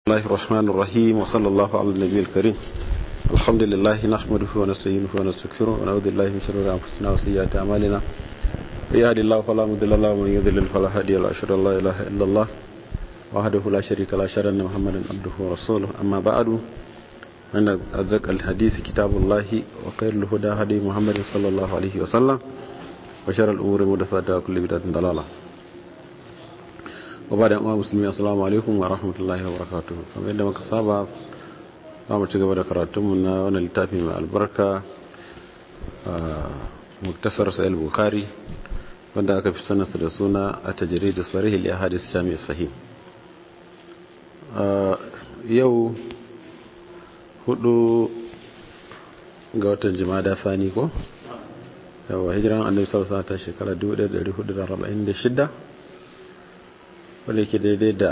الله الرحمن الرحيم وصلى الله على النبي الكريم الحمد لله نحمده ونستعينه ونستغفره ونعوذ بالله من شرور انفسنا وسيئات اعمالنا يهد الله فلا مضل له ومن يضلل فلا هادي له اشهد ان لا اله الا الله وحده لا شريك له اشهد ان محمدا عبده ورسوله اما بعد ان ازق الحديث كتاب الله وخير الهدى هدي محمد صلى الله عليه وسلم وشر الامور محدثاتها وكل بدعه ضلاله wa da yan musulmi assalamu alaikum wa rahmatullahi wa barakatuhu kamar yadda muka saba za mu ci gaba da karatunmu na wani littafi mai albarka a muktasar sa'il bukari wanda aka fi sanarsa da suna a tajiri da tsarihi liya hadis jami'a sahi yau hudu ga watan jimada fani ko yawa hijiran annabi sallallahu ta shekara 1446 wanda ke daidai da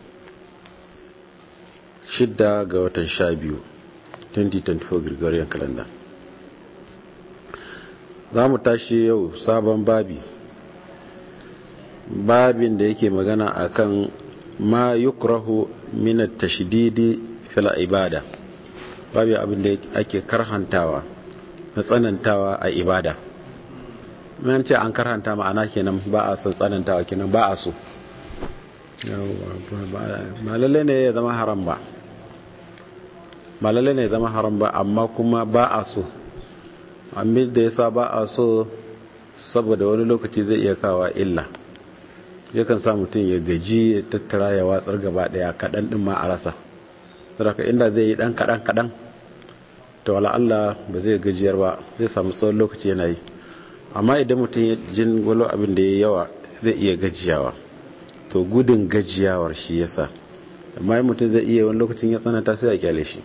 shidda ga watan sha biyu 2024 gregorian calendar za mu tashi yau sabon babi babin da yake magana akan ma yukrahu minat tashdidi fil ibada babi abin da ake karhantawa na tsanantawa a ibada mun ce an karhanta ma'ana kenan ba a son tsanantawa kenan ba a so ba lalle ne ya zama haram ba ba lalle ne ya zama haram ba amma kuma ba a so amma da yasa ba a so saboda wani lokaci zai iya kawa illa yakan sa mutum ya gaji ya tattara ya watsar gaba daya kadan din ma a rasa saboda inda zai yi dan kadan kadan to wala Allah ba zai gajiyar ba zai samu tsawon lokaci yana yi amma idan mutum ya jin wani abin da ya yawa zai iya gajiyawa to gudun gajiyawar shi yasa amma yi mutum zai iya wani lokacin ya tsananta sai a kyale shi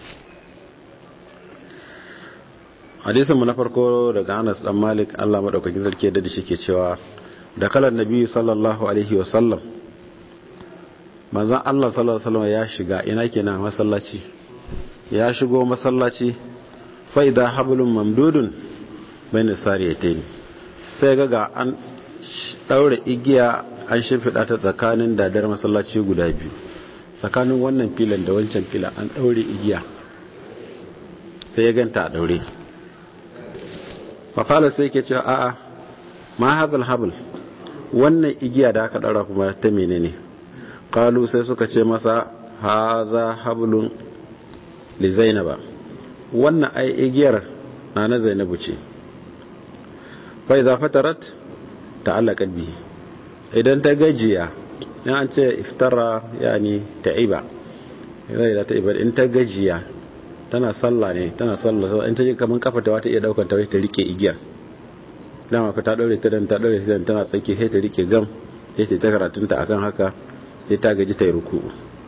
hadisinmu na farko daga anas dan malik allah maɗaukakin sarki da shi ke cewa da kalan nabi sallallahu alaihi wasallam manzan allah sallallahu alaihi ya shiga ina kenan masallaci ya shigo masallaci fa'ida hablun mamdudun bai nisari ya sai ga ga an ɗaure igiya an shimfiɗa ta tsakanin dadar masallaci guda biyu tsakanin wannan filan da wancan filan an ɗaure igiya sai ya ganta a ɗaure faƙalar sai ke cewa a'a ma hazal habul wannan igiya da aka ɗaura kuma ta menene ƙalu sai suka ce masa haza hablun li zainaba wannan ai igiyar na na zainabu ce fa iza fatarat ta'allaqat bihi idan ta gajiya in an ce iftara yani ta'iba zai da ta'iba in ta gajiya tana sallah ne tana sallah in ta ji kaman kafa ta wata iya daukar ta ta rike igiyar dama ka ta daure ta dan ta daure ta tana tsaki sai ta rike gam sai ta karatun ta akan haka sai ta gaji ta yi ruku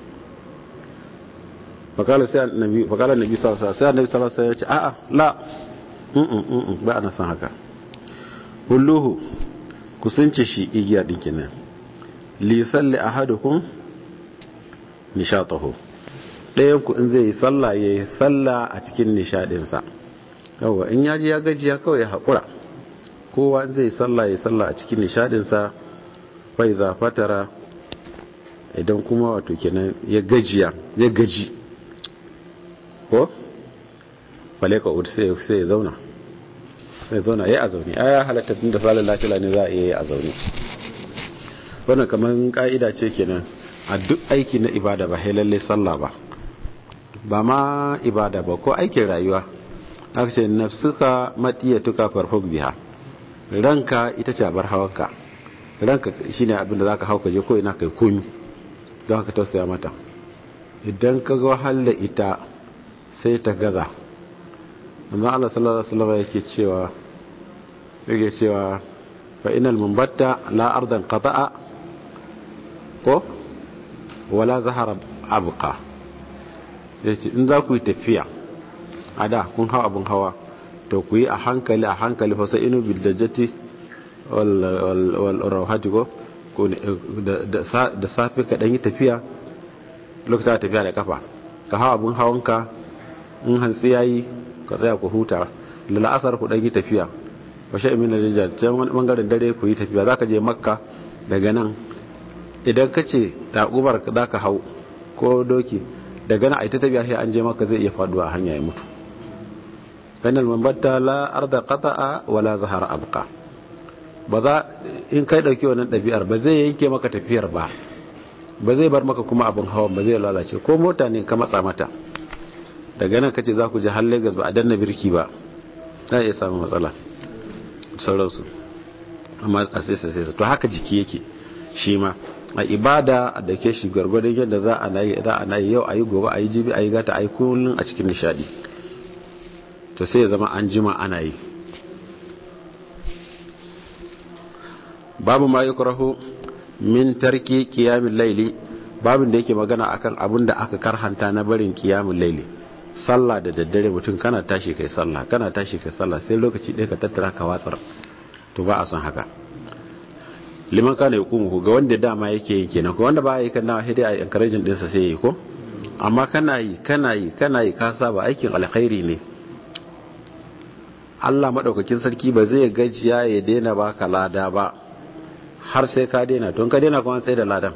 fakala sai annabi fakala annabi sallallahu alaihi wasallam sai annabi sallallahu alaihi wasallam ya ce a'a la mm ba ana san haka hulluhu kusanci shi igiya ɗin kenan lisalli ahadukum nishatahu ɗayan ku in zai yi sallah ya yi sallah a cikin nishadinsa yawa in yaji ya gajiya kawai ya haƙura kowa in zai yi sallah ya yi sallah a cikin nishadinsa fai za fatara idan kuma wato kenan ya gajiya ya gaji ko faleka ud sai ya zauna sai zauna ya a zaune a ya halatta tun da salin lafiya ne za a iya a zaune wannan kamar ka'ida ce kenan a duk aiki na ibada ba hai lalle sallah ba ba ma ibada ba ko aikin rayuwa aka ce nafsuka matiyatuka farfuk biha ranka ita ce bar hawanka ranka shine abin da zaka hauka je ko ina kai komi don ka tausaya mata idan ka ga wahala ita sai ta gaza manzon Allah sallallahu alaihi wasallam yake cewa yake cewa fa inal mumbatta la ardan qata'a ko wala zahara abqa yace in za ku yi tafiya a da kun hawa abun hawa to ku yi a hankali a hankali fa sai inu bil dajjati wal wal rawhati ko da safe ka dan yi tafiya lokacin tafiya da kafa ka hawa abun hawanka in hantsi yayi ka tsaya ku huta da la'asar ku ɗan yi tafiya washe imin da jijjar can wani ɓangaren dare ku yi tafiya za ka je makka daga nan idan ka ce ɗaƙubar za ka hau ko doki daga na aita tafiya sai an je maka zai iya faduwa a hanya ya mutu kanal mambatta la arda qata'a wala zahara abqa ba za in kai dauki wannan dabi'ar ba zai yanke maka tafiyar ba ba zai bar maka kuma abin hawan ba zai lalace ko mota ne ka matsa mata daga nan kace za ku je har Lagos ba a danna birki ba za iya samu matsala sauransu amma a sai sai to haka jiki yake shi ma a ibada da ke shi gwargwadon yadda za a nayi za a nayi yau ayi gobe ayi jibi ayi gata ayi kullun a cikin nishadi to sai ya zama an jima ana yi babu ma yukrahu min tarki qiyamil layli babin da yake magana akan abin da aka karhanta na barin qiyamul layli sallah da daddare mutum kana tashi kai sallah kana tashi kai sallah sai lokaci ɗaya ka tattara ka watsar to ba a son haka liman kana yakumu ga wanda dama yake yi kenan ko wanda ba yi kana sai dai a encouraging din sa sai yi ko amma kana yi kana yi kana yi ka saba aikin alkhairi ne Allah madaukakin sarki ba zai gajiya ya daina baka lada ba har sai ka daina don ka daina kuma sai da ladan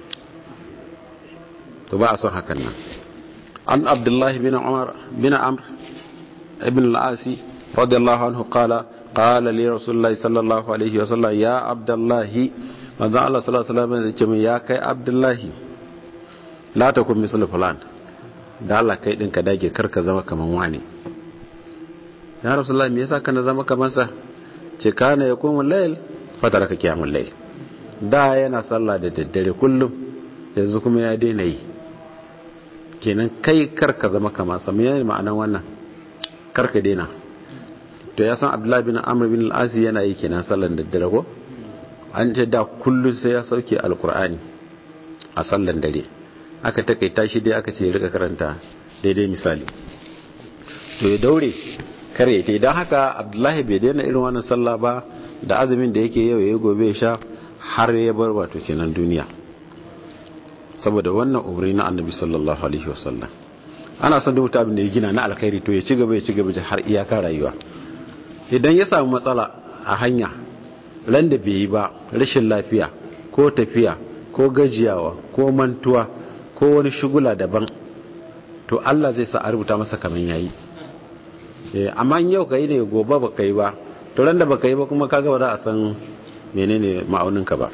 to ba a son hakan nan an abdullahi bin umar bin amr ibn al-asi radiyallahu anhu qala qala li rasulillahi sallallahu alaihi wasallam ya abdullahi manzo Allah sallallahu alaihi wasallam ya ce min ya kai abdullahi la takun misal fulan da Allah kai din ka dage karka zama kaman wani ya rasulullahi me yasa kana zama kaman sa ce kana yakumul layl fataraka qiyamul layl da yana sallah da daddare kullum yanzu kuma ya daina yi kenan kai karka zama kaman sa me ma'anan wannan karka daina to ya san abdullahi bin amr bin al-asi yana yi kenan sallan daddare ko an ce da kullum sai ya sauke alkur'ani a sallan dare aka takaita shi dai aka ce rika karanta daidai misali to ya daure kar ya idan haka abdullahi bai daina irin wannan sallah ba da azumin da yake yau ya gobe ya sha har ya bar wato kenan duniya saboda wannan umri na annabi sallallahu alaihi wasallam ana son duk abin da ya gina na alkhairi to ya ci gaba ya ci gaba har iyaka rayuwa idan ya samu matsala a hanya ran da bai yi ba rashin lafiya ko tafiya ko gajiyawa ko mantuwa ko wani shugula daban to Allah zai sa a rubuta masa kaman yayi amma yau ka yi ne gobe ba ka yi ba to ran da ba ka yi ba kuma kaga ba za a san menene ma'auninka ba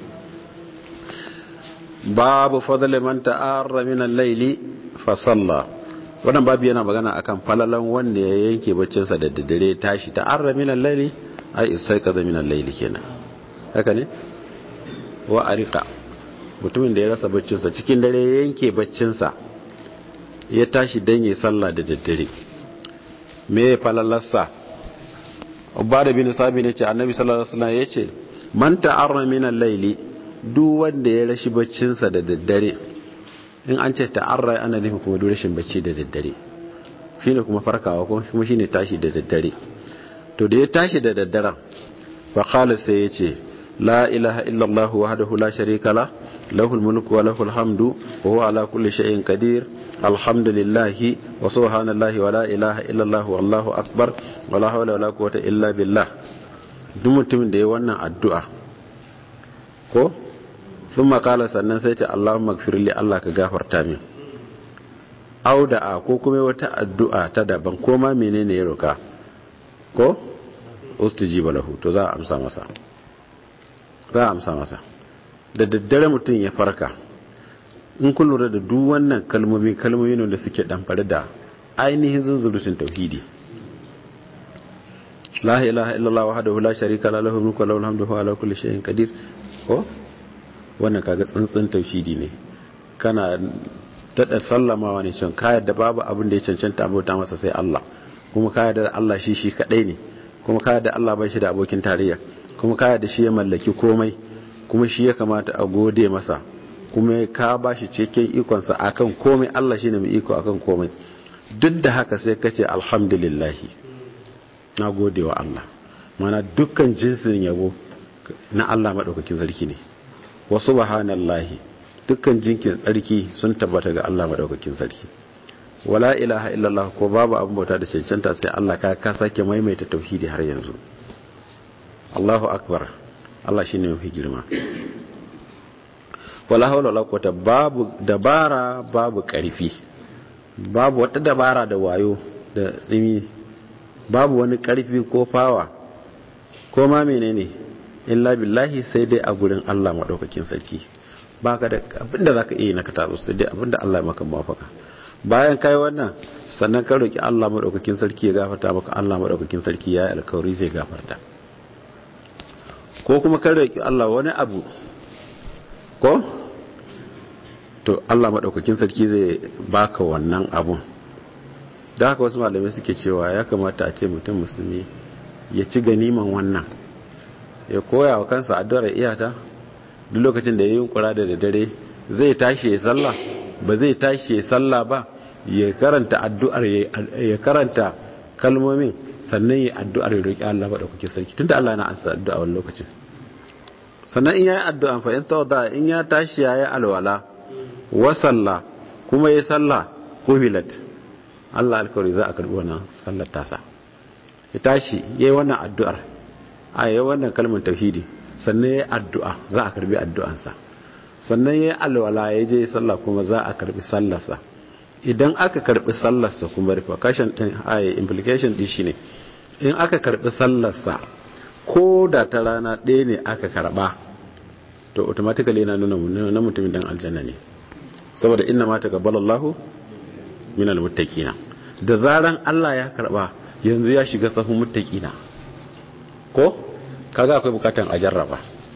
babu fadl man ta'arra min al-layli fa salla wannan babu yana magana akan falalan wanda ya yanke baccinsa da daddare tashi ta'arra min al-layli ai isai kaza min al-layli kenan haka ne wa arika mutumin da ya rasa baccinsa cikin dare ya yanke baccinsa ya tashi dan yi sallah da daddare me falalarsa ubada bin sabi ne ce annabi sallallahu alaihi wasallam yace man ta'arra min al-layli duk wanda ya rashi baccinsa da daddare in an ce ta'arra ana nufin kuma duk rashin bacci da daddare shine kuma farkawa kuma shine tashi da daddare to da ya tashi da daddaren fa qala sai yace la ilaha illa allah wahdahu la sharika la lahul mulku wa lahul hamdu wa huwa ala kulli shay'in qadir alhamdulillahi wa subhanallahi wa la ilaha illa allah wallahu akbar wa la hawla wa la quwwata illa billah duk mutumin da ya wannan addu'a ko thumma qala sannan sai ta allahumma ighfir li allah ka gafarta min auda'a ko kuma wata addu'a ta daban ko ma menene ya roka ko ustujiba lahu to za a amsa masa za a amsa masa da daddare mutum ya farka in kun lura da duk wannan kalmomi kalmomi ne da suke damfare da ainihin zunzurutun tauhidi la ilaha illallah wahdahu la sharika la lahu mulku wa lahu alhamdu wa ala kulli shay'in qadir ko wannan kaga tsantsan tauhidi ne kana tada sallamawa ne shin ka yadda babu abin da ya cancanta abota masa sai Allah kuma ka yadda Allah shi shi kadai ne kuma ka da Allah bai shi da abokin tarayya kuma ka da shi ya mallaki komai kuma shi ya kamata a gode masa kuma ka ba shi cikin ikonsa akan komai Allah shi ne mai iko akan komai duk da haka sai ka ce alhamdulillahi na gode wa Allah mana dukkan jinsin yabo na Allah maɗaukakin sarki ne wa subhanallahi dukkan jinkin tsarki sun tabbata ga Allah maɗaukakin sarki wala ilaha illallah ko babu abin bauta da cancanta sai Allah ka ka sake maimaita tauhidi har yanzu Allahu akbar Allah shine mafi girma wala hawla wala quwwata babu dabara babu karfi babu wata dabara da wayo da tsimi babu wani karfi ko fawa ko ma menene illa billahi sai dai a gurin Allah madaukakin sarki baka da abinda zaka iya na katabu sai dai abinda Allah ya maka mafaka bayan kai wannan sannan ka roki Allah madaukakin sarki ya gafarta maka Allah madaukakin sarki ya alkawari zai gafarta ko kuma ka roki Allah wani abu ko to Allah madaukakin sarki zai baka wannan abun da haka wasu malamai suke cewa ya kamata a ce mutum musulmi ya ci ganiman wannan ya koya wa kansa addu'ar iyata duk lokacin da ya yi kura da dare zai tashi ya sallah ba zai tashi ya sallah ba ya karanta addu'ar ya karanta kalmomin sannan ya addu'ar ya roƙi Allah maɗaukaki sarki tunda Allah na ansa addu'a wani lokacin sannan in yayi addu'a fa in tawada in ya tashi yayi alwala wa salla kuma ya salla kubilat Allah alkawari za a karbi wannan sallar tasa ya tashi yayi wannan addu'ar a yayi wannan kalmar tauhidi sannan yayi addu'a za a karbi addu'ansa sannan yayi alwala ya je sallah kuma za a karbi sallarsa idan aka karbi sallarsa kuma repercussion din ai implication din shine in aka karbi sallarsa ko da ta rana ɗaya ne aka karba to automatically yana nuna na mutumin dan aljanna ne saboda inna ma taqabbalallahu minal muttaqina da zaran Allah ya karba yanzu ya shiga sahun muttaqina ko kaga akwai bukatan a jarraba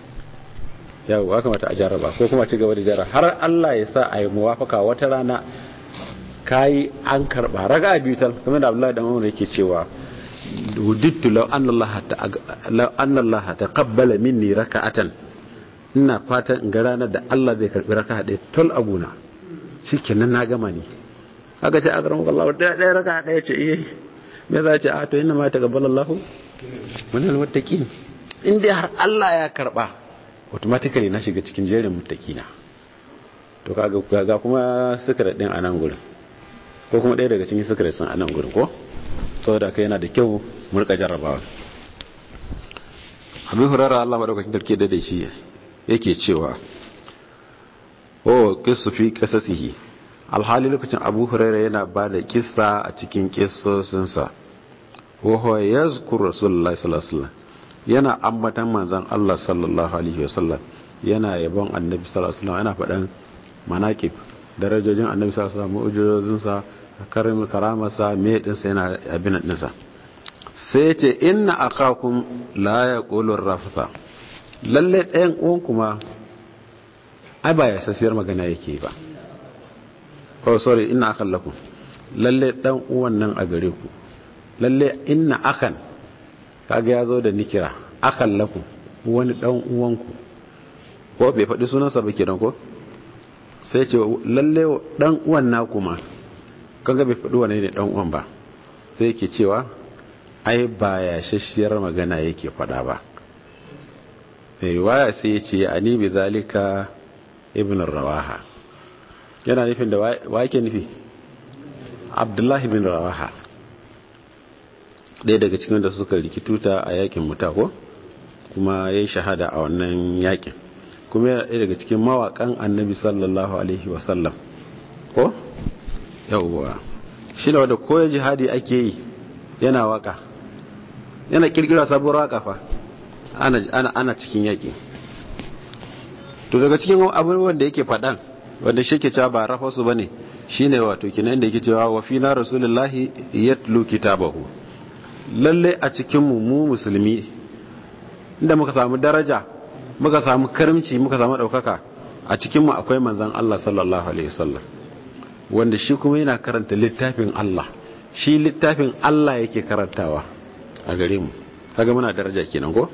yau ya kamata a jarraba ko kuma ci gaba da jarraba har Allah ya sa a yi muwafaka wata rana kayi an karba raga biyu tal kamar da Abdullahi dan Umar yake cewa wudittu law anna Allah law anna Allah taqabbala minni raka'atan ina fatan in ga ranar da Allah zai karbi raka'a ɗaya tol abuna shikenan na gama ne aka ce akramu Allah ɗaya ɗaya raka'a ɗaya ce eh me za ce a to inna ma taqabbala Allah min almuttaqin in dai har Allah ya karba automatically na shiga cikin jerin muttaqina to kaga ga kuma secret din a nan gurin ko kuma ɗaya daga cikin secret sun a nan gurin ko saboda kai yana da kyau mu rika jarrabawa abin hurara Allah madaukakin tarke da shi yake cewa oh kisu fi qasasihi alhali lokacin Abu Hurairah yana ba da kissa a cikin kissosinsa wa huwa yazkur rasulullahi sallallahu alaihi wasallam yana ambatan manzon Allah sallallahu alaihi wasallam yana yabon annabi sallallahu alaihi wasallam yana faɗan manaqib darajojin annabi sallallahu alaihi wasallam mu'jizozinsa karim karamarsa me dinsa yana abin dinsa sai ce inna akakum la yaqulu rafa lalle ɗayan uwan kuma ai ba ya sasiyar magana yake ba oh sorry inna akan lakum lalle dan uwan nan a gare ku lalle inna akan kaga ya zo da nikira akan lakum wani dan uwanku ko bai faɗi sunansa ba kenan ko sai ce lalle dan uwan na kuma kaga bai faɗi wani ne dan uwan ba sai yake cewa ai ba ya shashiyar magana yake faɗa ba mai riwaya sai ya ce ani bi zalika ibn rawaha yana nufin da wa yake nufi abdullahi bin rawaha ɗaya daga cikin da suka rikituta a yakin mutako kuma ya yi shahada a wannan yakin kuma yana ɗaya daga cikin mawaƙan annabi sallallahu alaihi wasallam ko yauwa shi ne wadda koya jihadi ake yi yana waka yana kirkira sabuwar waka fa ana cikin yaƙi to daga cikin abubuwan da yake faɗan wanda shi ke cewa ba rafa su ba ne shi ne wato kinan da yake cewa wa fi na rasulullahi yatlu kitabahu lalle a cikinmu mu musulmi inda muka samu daraja muka samu karimci muka samu ɗaukaka a cikinmu akwai manzan Allah sallallahu alaihi wasallam wanda shi kuma yana karanta littafin Allah shi littafin Allah yake karantawa a gare mu kaga muna daraja kenan ko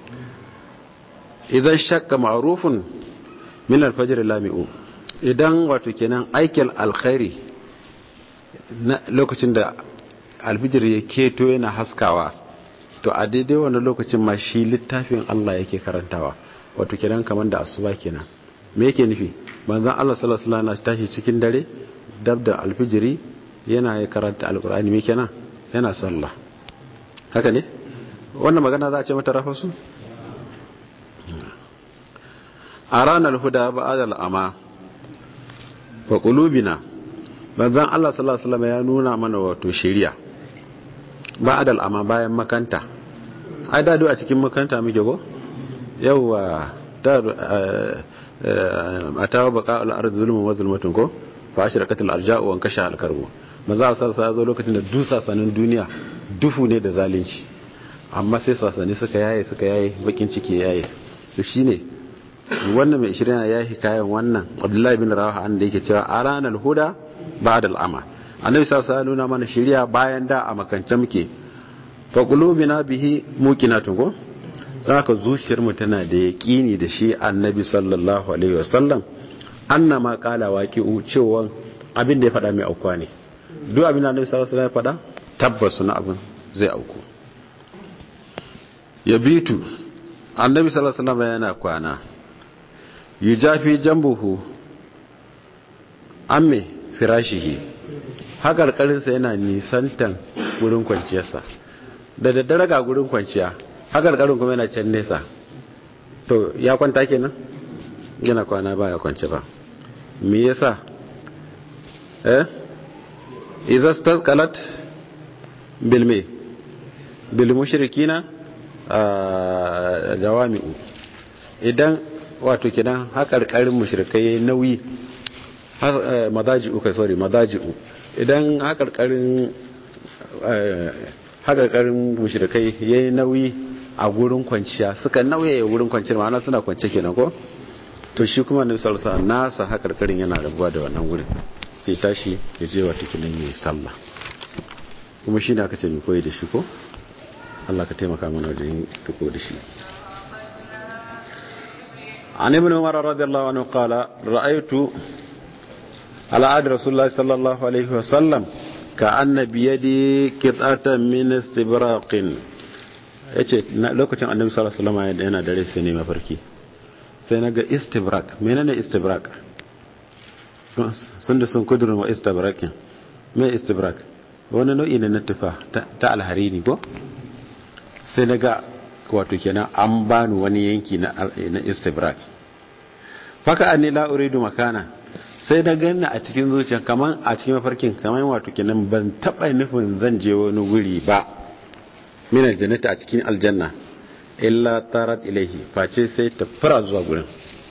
idan shakka ma'rufun min al-fajr lami'u idan wato kenan aikin alkhairi na lokacin da alfijir ya keto yana haskawa to a daidai wannan lokacin ma shi littafin Allah yake karantawa wato kenan kamar da asuba kenan me yake nufi manzon Allah sallallahu alaihi wasallam tashi cikin dare dab da alfijiri yana ya karanta alkur'ani me kenan yana sallah haka ne wannan magana za a ce mata rafasu a ranar huda ba'ad al'ama wa qulubina manzon Allah sallallahu alaihi wasallam ya nuna mana wato shari'a ba'ad al'ama bayan makanta ai da a cikin makanta muke go yawa da atawa baqa al-ard zulmun wa zulmatun ko fa ashraqat al-arja'u wa kasha al-karbu manzo Allah sallallahu alaihi zo lokacin da dusa sanin duniya dufu ne da zalunci amma sai sasani suka yaye suka yaye bakin ciki yaye to shine wannan mai shirin ya yi kayan wannan abdullahi bin rawaha an da yake cewa a ranar huda ba da al'ama annabi sallallahu alaihi nuna mana shirya bayan da a makance muke fa qulubina bihi muqinatun ko saka zuciyar mu tana da yaqini da shi annabi sallallahu alaihi wasallam annama qala waqi'u cewa abin da ya faɗa mai aukuwa ne duk abin da annabi sallallahu alaihi wasallam ya faɗa tabbas na abin zai auku yabitu annabi sallallahu alaihi wasallam yana kwana yujafi jambuhu amme firashihi hakarkarinsa yana nisantan gurin kwanciyarsa da daddare ga gurin kwanciya hakarkarin kuma yana can nesa to ya kwanta kenan yana kwana ba ya kwanci ba me yasa eh idza staqalat bil me bil mushrikina jawami'u idan wato kenan haƙarƙarin mushrikai yayi nauyi madaji'u kai sorry madaji'u idan haƙarƙarin haƙarƙarin mushrikai yayi nauyi a gurin kwanciya suka nauye gurin kwanciyar ma'ana suna kwance kenan ko to shi kuma ne salsa nasa haƙarƙarin yana rabuwa da wannan gurin sai tashi ya je wato kenan yayi sallah kuma shi ne aka ce mai koyi da shi ko Allah ka taimaka mana wajen riko da shi عن ابن عمر رضي الله عنه قال رأيت على عهد رسول الله صلى الله عليه وسلم كأن بيدي قطعة من استبراق yace lokacin annabi sallallahu alaihi wasallam yana dare sai ne mafarki sai naga istibrak menene istibrak sun da sun kudurin wa istibrakin me istibrak wani nau'i ne na tufa ta alharini ko sai naga wato kenan an bani wani yanki na istibrak faka anni la uridu makana sai na ganni a cikin zuciya kaman a cikin mafarkin kaman wato kenan ban taba nufin zan je wani guri ba min aljannati a cikin aljanna illa tarat ilaihi face sai ta fara zuwa gurin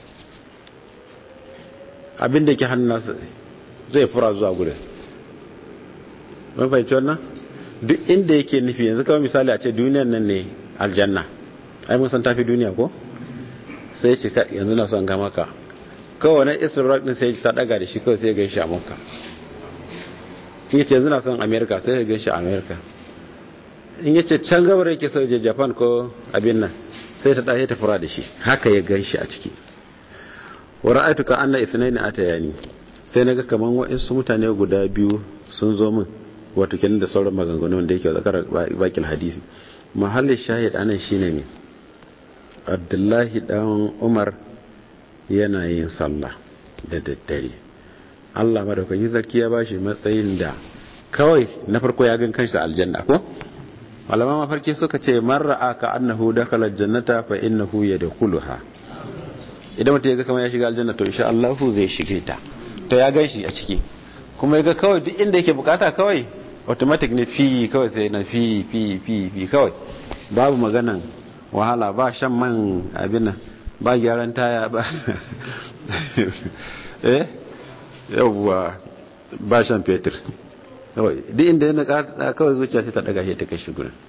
abin da ke hannunsa zai fara zuwa gurin mun fahimci wannan duk inda yake nufi yanzu kawai misali a ce duniyan nan ne aljanna ai mun san tafi duniya ko sai ce yanzu na son ga maka kawai na israel din sai ta daga da shi kawai sai gan shi a makka in yace yanzu na son america sai ya gan shi a america in yace can gabar yake so je japan ko abin nan sai ta dace ta fura da shi haka ya gan shi a ciki wa ra'aytu ka anna ithnain atayani sai naga kaman wa'insu mutane guda biyu sun zo min wato kenan da sauran maganganu da yake zakar bakil hadisi mahallin shahid anan shine ne abdullahi dan umar yana yin sallah da daddare allah madaukakin sarki ya bashi matsayin da kawai na farko ya gan kansa aljanna ko malama mafarki suka ce marra aka annahu dakhala jannata fa innahu yadkhuluha idan mutum ya ga kamar ya shiga aljanna to insha Allah zai shige ta to ya gan shi a ciki kuma ya ga kawai duk inda yake bukata kawai automatic ne fi kawai sai na fi fi fi fi kawai babu maganan wahala ba shan man abin nan ba gyaran taya ba eh yawwa ba shan fetur kawai duk inda yana kada kawai zuciya sai ta daga shi ta kai shi gurin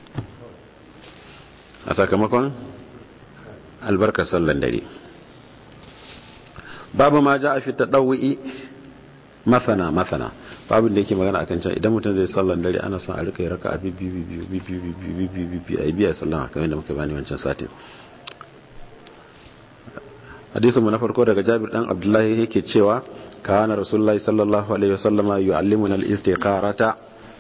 a sakamakon albarkar sallan dare babu ma ja a fi ta ɗau'i masana masana babin da yake magana akan can idan mutum zai sallan dare ana son a rika yi raka a biyu biyu biyu biyu biyu biyu biyu a yi biya sallan kamar yadda muka bani wancan satin hadisin mu na farko daga Jabir dan Abdullahi yake cewa kana Rasulullahi sallallahu alaihi wasallama yu'allimuna al-istiqarata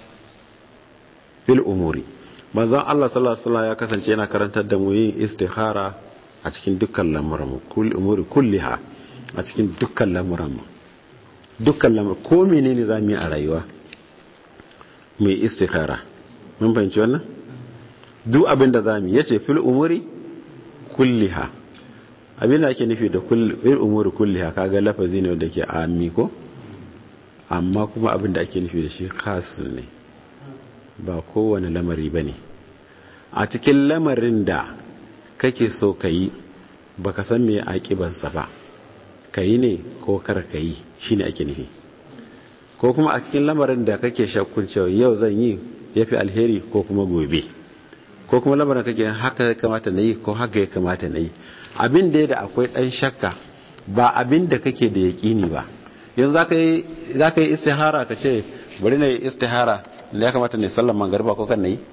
fil umuri manzon Allah sallallahu alaihi wasallam ya kasance yana karantar da mu yin istikhara a cikin dukkan lamuran kulli umuri kulliha a cikin dukkan lamuran mu dukkan lamur ko menene zamu yi a rayuwa mu yi istikhara mun fahimci wannan duk abin da zamu yi yace fil umuri kulliha abin da ake nufi da kullum umuri kulli haka ga lafazi ne wanda ke ami ko amma kuma abin da ake nufi da shi khas ne ba kowane lamari ba ne a cikin lamarin da kake so ka yi ba ka san mai aƙibansa ba ka yi ne ko kar ka yi shi ne ake nufi ko kuma a cikin lamarin da kake shakkun cewa yau zan yi ya fi alheri ko kuma gobe ko kuma lamarin kake haka ya kamata na yi ko haka ya kamata na yi abin da da akwai ɗan shakka ba abin da kake da yaƙini ba yanzu za ka yi istihara ka ce bari na yi istihara da ya kamata ne sallan mangarba ko kan na yi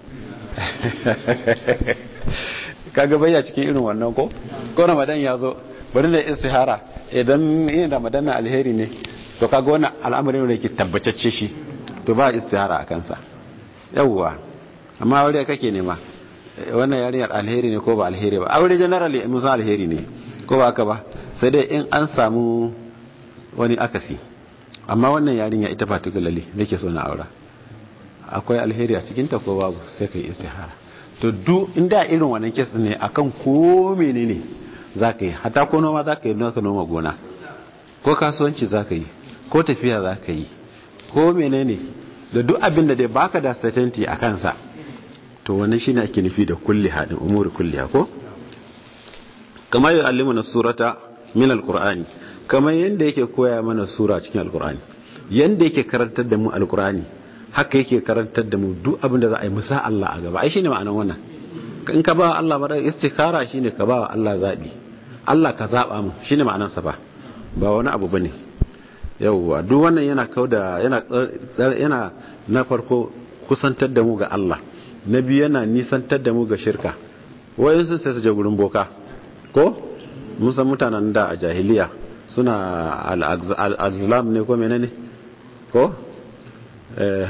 kaga bayya cikin irin wannan ko ko ramadan ya zo bari na yi istihara idan yin ramadan na alheri ne to kaga wannan al'amarin da yake tabbatacce shi to ba istihara a kansa yawwa amma aure kake nema wannan yarinyar alheri ne ko ba alheri ba aure generally musa alheri ne ko ba haka ba sai dai in an samu wani akasi amma wannan yarinya ita particularly nake so na aura akwai alheri a cikinta ko babu sai kai istihara to duk inda irin wannan kes ne akan ko menene zaka yi hata ko noma zaka yi ka noma gona ko kasuwanci zaka yi ko tafiya zaka yi ko menene da duk abin da dai baka da certainty a kansa to wannan shine ake nufi da kulli hadin umuri kulliha ko kamar ya allimu na surata min alqur'ani kamar yanda yake koya mana sura cikin alqur'ani yanda yake karantar da mu alqur'ani haka yake karantar da mu duk abin da za a yi musa Allah a gaba ai shine ma'anar wannan in ka ba Allah mara istikhara shine ka ba Allah zabi Allah ka zaba mu shine ma'anar sa ba ba wani abu bane yawwa duk wannan yana kauda yana yana na farko kusantar da mu ga Allah na biyu yana nisantar da mu ga shirka wayansu sai su je gurin boka ko mun san mutanen da a jahiliya suna al-azlam ne ko menene ko eh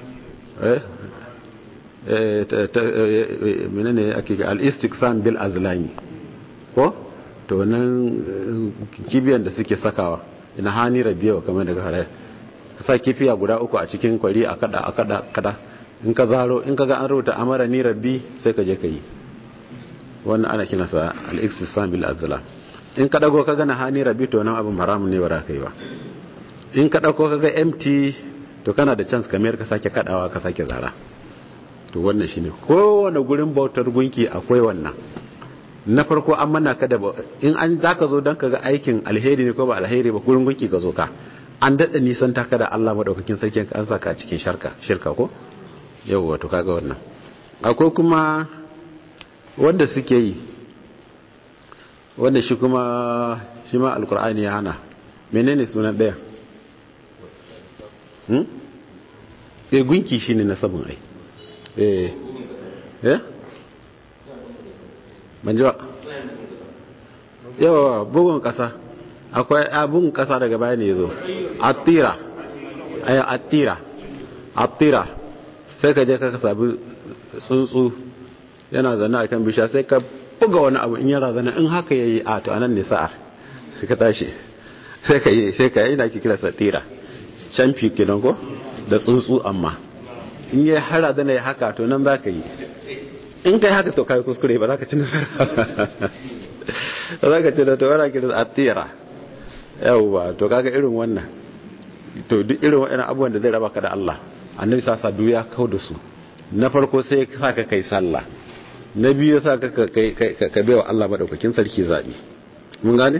eh menene ake al-istiqsan bil azlami ko to nan kibiyan da suke sakawa ina hani rabiya kamar daga hare sa kifiya guda uku a cikin kwari a kada a kada kada in ka zaro in ka ga an rubuta amara ni rabbi sai ka je ka yi wannan ana kinasa al-iqtisam bil azlam in ka dago ka ga hani rabbi to nan abin haramun ne ba za ka yi ba in ka dauko ka ga empty to kana da chance kamar ka sake kadawa ka sake zara to wannan shine kowane gurin bautar gunki akwai wannan na farko an mana ka da in an zaka zo dan ka ga aikin alheri ne ko ba alheri ba gurin gunki ka zo ka an dada nisan ta ka da Allah madaukakin sarki an saka cikin sharka shirka ko yau wato kaga wannan akwai kuma wanda suke yi wanda shi kuma shi ma alkur'ani ya hana menene sunan daya hmm? e gunki shi ne na sabon ai eh eh banjiwa yawa bugun kasa akwai bugun kasa daga baya ne ya zo attira attira attira sai ka je ka sabi tsuntsu yana zane a kan bisha sai ka buga wani abu in yara zane in haka ya yi a to anan ne sa'ar ka tashi sai ka yi sai ka yi na ki kira satira champi kenan ko da tsuntsu amma in yi hara zane ya haka to nan za ka yi in ka yi haka to kai kuskure ba za ka ci nasara ba za ka ci da to wani kira satira yawwa to kaga irin wannan to duk irin wa'ina abubuwan da zai raba ka da Allah annabi sasa duk ya kau da su na farko sai ya sa ka kai sallah na biyu ya sa ka ka bewa Allah madaukakin sarki zabi mun gane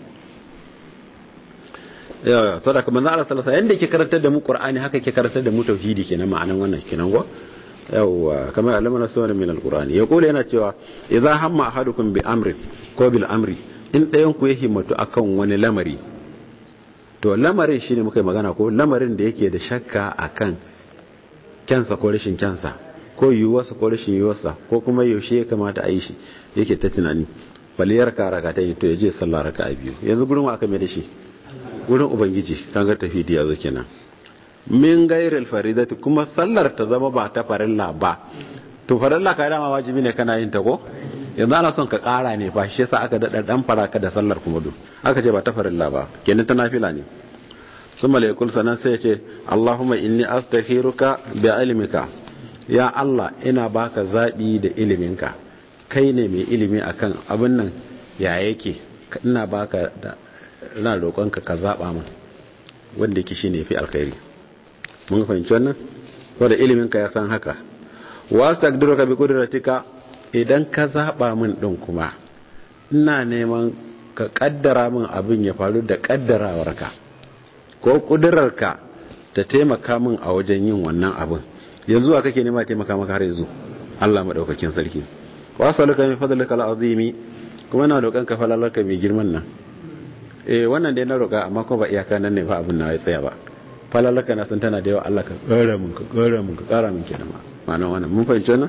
yawa to da kuma Allah sallallahu alaihi yanda yake karantar da mu Qur'ani haka yake karantar da mu tauhidi kenan ma'anan wannan kenan go yawa kamar alamana sunan min alqur'ani ya kula yana cewa idza hamma ahadukum bi amrin ko bil amri in ɗayan ku ya himmatu akan wani lamari to lamarin shine muka yi magana ko lamarin da yake da shakka akan kyansa ko rashin kyansa ko yiwuwarsa ko rashin yiwuwarsa ko kuma yaushe ya kamata a yi shi yake ta tunani faliyar ka raka ta yi to ya je sallah raka a biyu yanzu gurin aka mai da shi gurin ubangiji kan ga tafi da yazo kenan min gairil faridati kuma sallar ta zama ba ta farilla ba to farilla ka dama wajibi ne kana yin ta ko yanzu ana son ka kara ne fa shi yasa aka dada dan faraka da sallar kuma du aka ce ba ta farilla ba kenan ta nafila ne summa la yakul sanan sai ya ce Allahumma inni astakhiruka bi ilmika ya Allah ina baka zabi da iliminka kai ne mai ilimi akan abin nan ya yake ina baka da ina roƙonka ka zaba min wanda yake shine yafi alkhairi mun fahimci wannan saboda ilimin ka ya san haka wastaqdiruka bi qudratika idan ka zaba min din kuma ina neman ka kaddara min abin ya faru da kaddarawarka ko kudurarka ta taimaka min a wajen yin wannan abin yanzu a kake nema taimaka maka har yanzu Allah madaukakin sarki wasaluka min fadlika alazimi kuma na roƙon ka falalarka mai girman nan eh wannan dai na roƙa amma kuma ba iyaka nan ne fa abin na ya tsaya ba falalarka na san tana da yawa Allah ka ƙara mun ka ƙara mun ka ƙara mun kenan ma ma'anar wannan mun fahimci wannan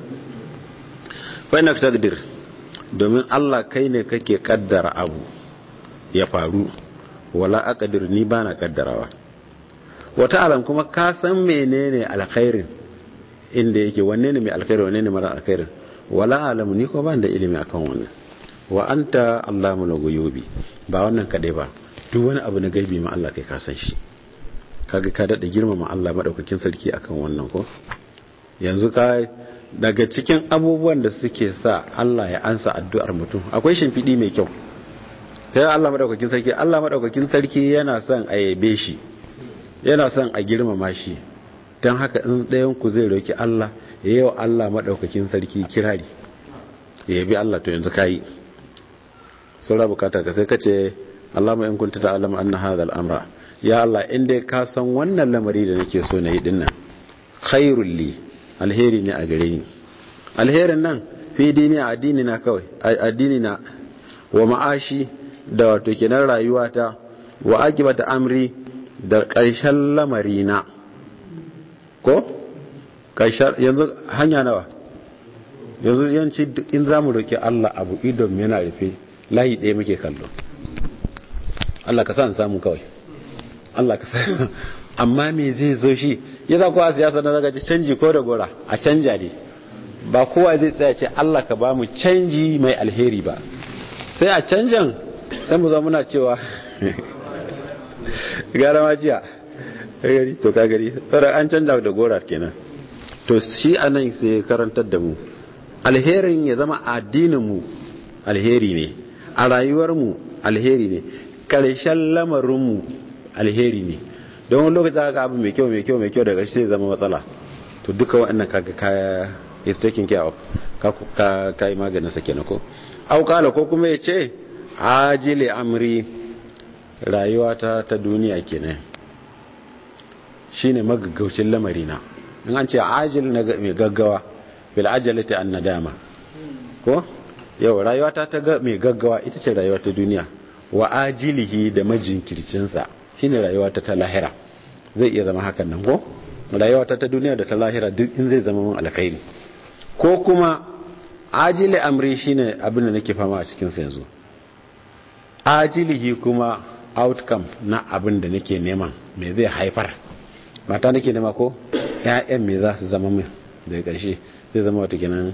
fa inna taqdir domin Allah kai ne kake kaddara abu ya faru wala aqdir ni bana kaddarawa wata alam kuma ka san menene alkhairin inda yake wanne ne mai alkhairi wanne ne mara alkhairin wala alam ni ko ban da ilimi akan wannan wa anta allamul ghuyubi ba wannan kadai ba duk wani abu na gaibi ma Allah kai ka san shi kaga ka dada girmama Allah madaukakin sarki akan wannan ko yanzu ka daga cikin abubuwan da suke sa Allah ya ansa addu'ar mutum akwai shimfiɗi mai kyau ta yi Allah maɗaukakin sarki Allah maɗaukakin sarki yana son a yabe shi yana son a girmama shi don haka in ɗayan ku zai roki Allah ya yi wa Allah maɗaukakin sarki kirari ya yabi Allah to yanzu kayi saura bukata ka sai ka ce Allah mai kunta ta alam an na hadha al'amra ya Allah inda ka san wannan lamari da nake so na yi dinnan khairul li alheri ne a gare ni alherin nan fi dini a addini na kawai addini na wa ma'ashi da wato kenan rayuwata wa akibata amri da ƙarshen lamari na ko ƙarshen yanzu hanya nawa yanzu yanci in za mu roƙi Allah abu idon yana rufe layi ɗaya muke kallo Allah ka sa samu kawai Allah ka sa amma me zai zo shi ya za kowa siyasa na zaga canji ko da gora a canja ne ba kowa zai tsaya ce Allah ka ba mu canji mai alheri ba sai a canjan sai mu zo muna cewa gara ma jiya gari to ka gari tsara an canja da gora kenan to shi anan sai karantar da mu alherin ya zama addinin mu alheri ne a rayuwar mu alheri ne karshen lamarin mu alheri ne don wani lokaci aka abu mai kyau mai kyau mai kyau da ƙarshe zai zama matsala to duka waɗannan kaga kaya is taking care of ka ka yi maganin sa kenan ko au kala ko kuma ya ce ajili amri rayuwa ta ta duniya kenan shine magaggaucin lamari na in an ce ajil na mai gaggawa bil ajalati an nadama ko yau rayuwa ta ta mai gaggawa ita ce rayuwa ta duniya wa ajilihi da majinkircinsa shine rayuwa ta ta lahira zai iya zama hakan nan ko rayuwa ta ta duniya da ta lahira duk in zai zama mun alkhairi ko kuma ajili amri shine abin da nake fama a cikin sa yanzu ajilihi kuma outcome na abin da nake neman me zai haifar mata nake nema ko ƴaƴan me za su zama min daga ƙarshe zai zama wata kenan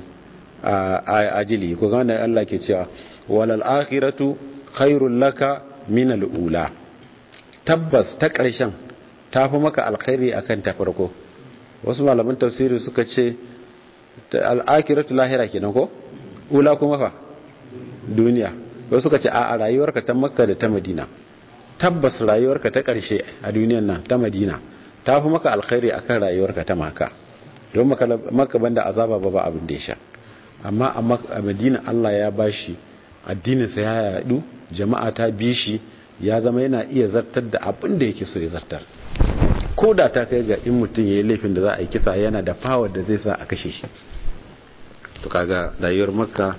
ajili ko ga wanda Allah ke cewa walal akhiratu khairul laka min al ula tabbas ta ƙarshen ta fi maka alkhairi akan ta farko wasu malaman tafsiri suka ce al'akiratu lahira kenan ko ula kuma fa duniya wasu suka ce a rayuwarka ta makka da ta madina tabbas rayuwarka ta ƙarshe a duniyan nan ta madina ta fi maka alkhairi akan rayuwarka ta maka don maka banda azaba ba ba abin da ya sha amma a madina allah ya bashi addininsa ya yadu jama'a ta bi shi ya zama yana iya zartar da abin da yake so ya zartar ko da ta kai ga in mutum ya yi laifin da za a yi kisa yana da power da zai sa a kashe shi to kaga rayuwar makka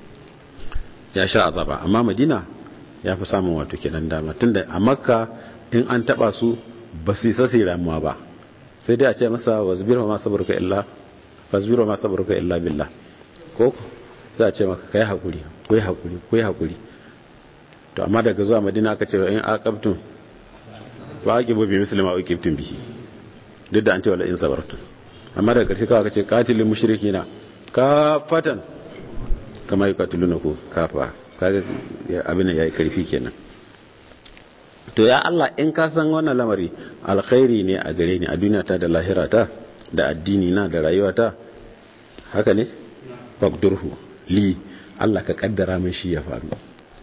ya sha azaba amma madina ya fi samun wato kenan dama tunda a makka in an taba su ba su isa su ramuwa ba sai dai a ce masa wasbir ma sabarka illa wasbir ma sabarka illa billah ko za a ce maka kai hakuri kai hakuri kai hakuri to amma daga zuwa madina aka ce in aqabtum wa aqibu bi muslima wa aqibtum bihi duk da an ce wala in sabartum amma daga karshe kawai aka ce qatilul mushrikina kafatan kama yuqatiluna ku kafa kaga abin yayi karfi kenan to ya Allah in ka san wannan lamari alkhairi ne a gare ni a duniya ta da lahira ta da addini na da rayuwa ta haka ne faqdurhu li Allah ka kaddara min shi ya faru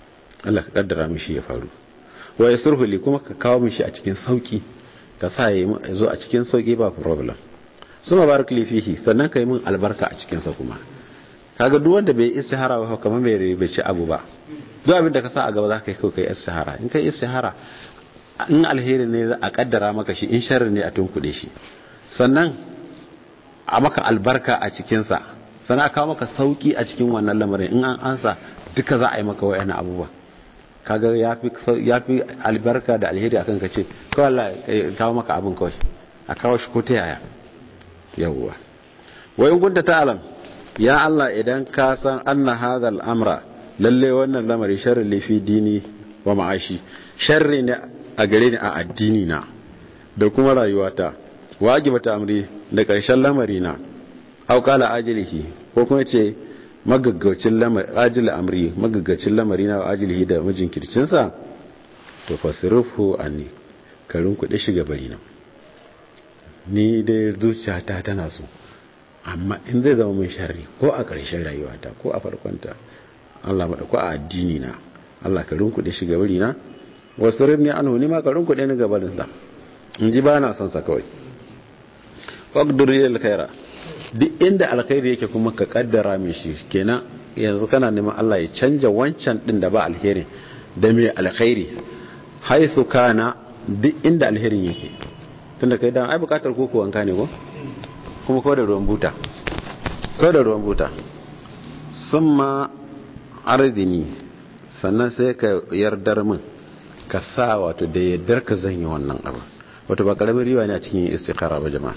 Allah ka kaddara mishi ya faru wa yasruhu li kuma ka kawo mishi a cikin sauki ka sa ya zo a cikin sauki ba problem suma barak li fihi sannan ka yi min albarka a cikin sa kuma kaga duk wanda bai istihara ba kamar bai bai ci abu ba duk abin da ka sa a gaba za ka yi kai istihara in kai istihara in alheri ne za a kaddara maka shi in sharri ne a tunkuɗe shi sannan a maka albarka a cikinsa sannan a kawo maka sauki a cikin wannan lamarin in an ansa duka za a yi maka wayan abubuwa kaga ya fi albarka da alheri akan ka ce kawai Allah kawo maka abin kawai a kawo shi ko ta yaya yawwa wayin gudda ta alam ya Allah idan ka san anna hadha al-amra lalle wannan lamari sharri li fi dini wa ma'ashi sharri ne a gare ni a addini na da kuma rayuwata wajibata amri da karshen lamari na aw qala ajilihi ko kuma ce magaggaucin lamari ajil amri magaggaucin lamari na ajilihi da mijin kircin sa to fasrifu anni karin kudi shiga bari na ni dai zuciyata tana so amma in zai zama mai sharri ko a ƙarshen rayuwata ko a farkonta Allah maɗa ko a addini na Allah ka rinkuɗe shi gabari na wasu rinni an huni ma ka rinkuɗe ni gabarinsa in ji ba na son sa kawai wakduri alkhaira duk inda alkhairi yake kuma ka kaddara mai shi kenan yanzu kana neman Allah ya canja wancan din da ba alheri da mai alkhairi haithu kana duk inda alherin yake tunda kai dan ai bukatar koko wanka ne ko kuma ko da ruwan buta ko da ruwan buta summa ardini sannan sai ka yardar min ka sa wato da yardar ka zan yi wannan abu wato ba karamin riwa ne a cikin istikhara ba jama'a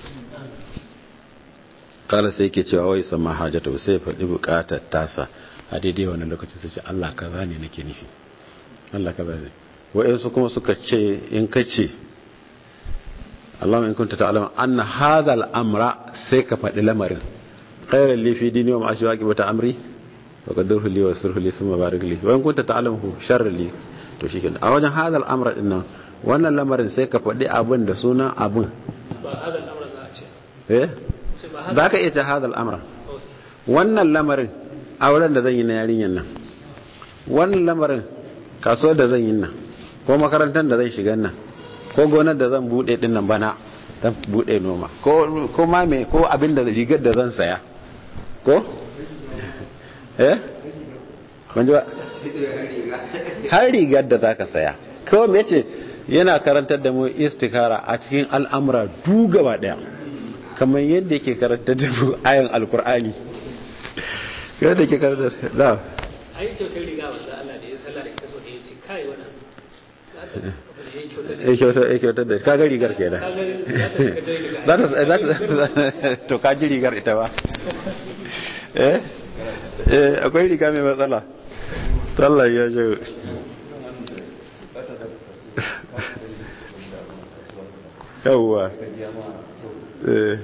kala sai yake cewa wai sama hajjata sai faɗi bukatar tasa a daidai wannan lokacin sai ce Allah kaza ne nake nufi Allah kaza ne wa'ansu kuma suka ce in ka ce Allah in kunta ta'lam anna hadha al-amra sai ka faɗi lamarin khairan li fi dini wa ma'ashi wa aqibata amri wa qaddarhu li wa sirhu li summa barik li wa in kunta ta'lamu sharran li to shikenan a wajen hadha al-amra din nan wannan lamarin sai ka faɗi abin da sunan abin ba hadal amra za a ce eh za ka iya ta hadal amra wannan lamarin auren da zan yi na yarinyar nan wannan lamarin kasuwar da zan yi nan ko makarantar da zan shiga nan ko gonar da zan bude din nan bana zan bude noma ko ko ma me ko abin da rigar da zan saya ko eh ban ji ba har rigar da zaka saya ko me ce yana karantar da mu istikara a cikin al'amura du gaba daya kamar yadda yake karantar da mu ayan alkur'ani yadda yake karantar da ai kyautar riga wanda Allah da ya sallah da ita so da ya ce kai wannan ya kyautar da kaga rigar kenan za ta to ka ji rigar ita ba eh eh akwai riga mai matsala sallah ya je yawwa eh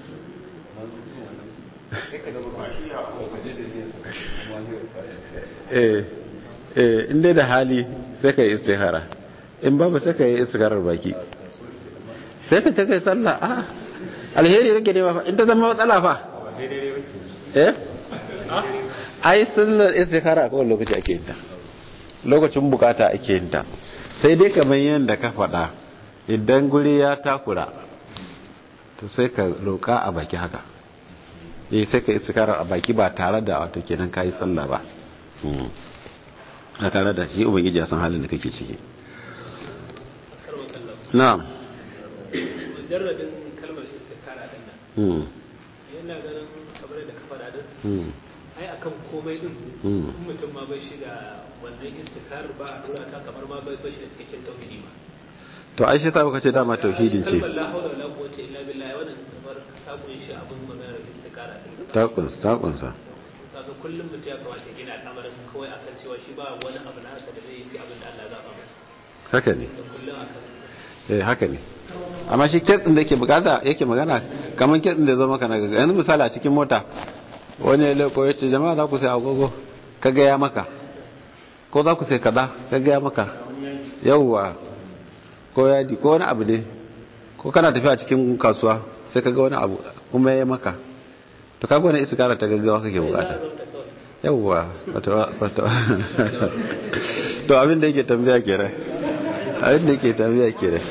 eh eh inda da hali sai ka yi istihara in babu sai ka yi istiharar baki sai ka kai sallah a alheri kake nema fa in ta zama matsala fa eh ai sallar istihara a kowane lokaci ake yin ta lokacin bukata ake yin ta sai dai kamar yadda ka faɗa idan guri ya takura to sai ka roƙa a baki haka eh sai ka istihara a baki ba tare da wato kenan kayi sallah ba a tare da shi ubangiji ya san halin da kake ciki na'am mujarradin kalmar istikara din nan yana ganin kamar da ka faɗa din ai akan komai din in mutum ma bai shiga wannan istikarar ba a dora ta kamar ma bai bai shi da cikakken tauhidi ba to ai shi ta baka ce dama tauhidin ce kalmar la hawla wala quwwata illa billah wannan kamar sabon shi abin maganar istikara din ta kunsa ta kunsa kaga kullum mutum ya kamata gina al'amarin kawai akan cewa shi ba wani abu na haka da zai yi sai abin da Allah ya zaba masa haka ne kullum akan eh haka ne amma shi kitsin da yake bukata yake magana kamar kitsin da zama kana gaga yanzu misali a cikin mota wani ya leko ya ce jama'a za ku sai agogo ka gaya maka ko za ku sai kaza ka gaya maka yawwa ko yadi ko wani abu ne ko kana tafiya cikin kasuwa sai ka ga wani abu kuma ya maka to kaga wani iskara ta gaggawa kake bukata yawwa wato wato to abin da yake tambaya kenan abin da yake tambaya kenan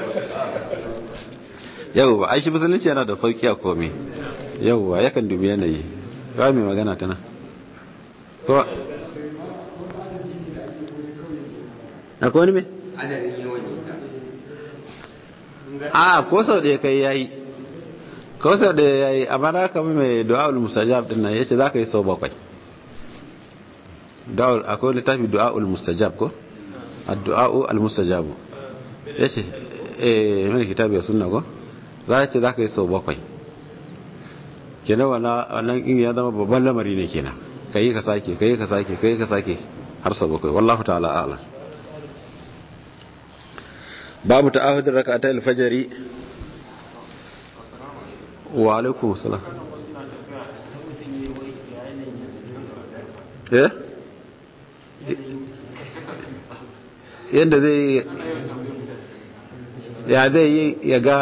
yau ba aishi musulunci yana da sauki a komai yau ba yakan dubi yanayi ba mai magana tana to akwai wani mai adadin yawan a ko sau da ya kai yayi ko sau da ya yi amma na kama mai du'a'ul mustajab din nan yace zaka yi sau bakwai du'a'ul akwai littafi du'a'ul mustajab ko ad-du'a'u al-mustajab yace eh mai kitabi sunna ko za ce zaka yi sau bakwai kenan wannan wannan in ya zama babban lamari ne kenan kai ka sake kai ka sake kai ka sake har sau bakwai wallahu ta'ala a'lam babu ta'ahudin raka'atai alfajari wa alaikum salam eh yadda zai ya zai yi ya ga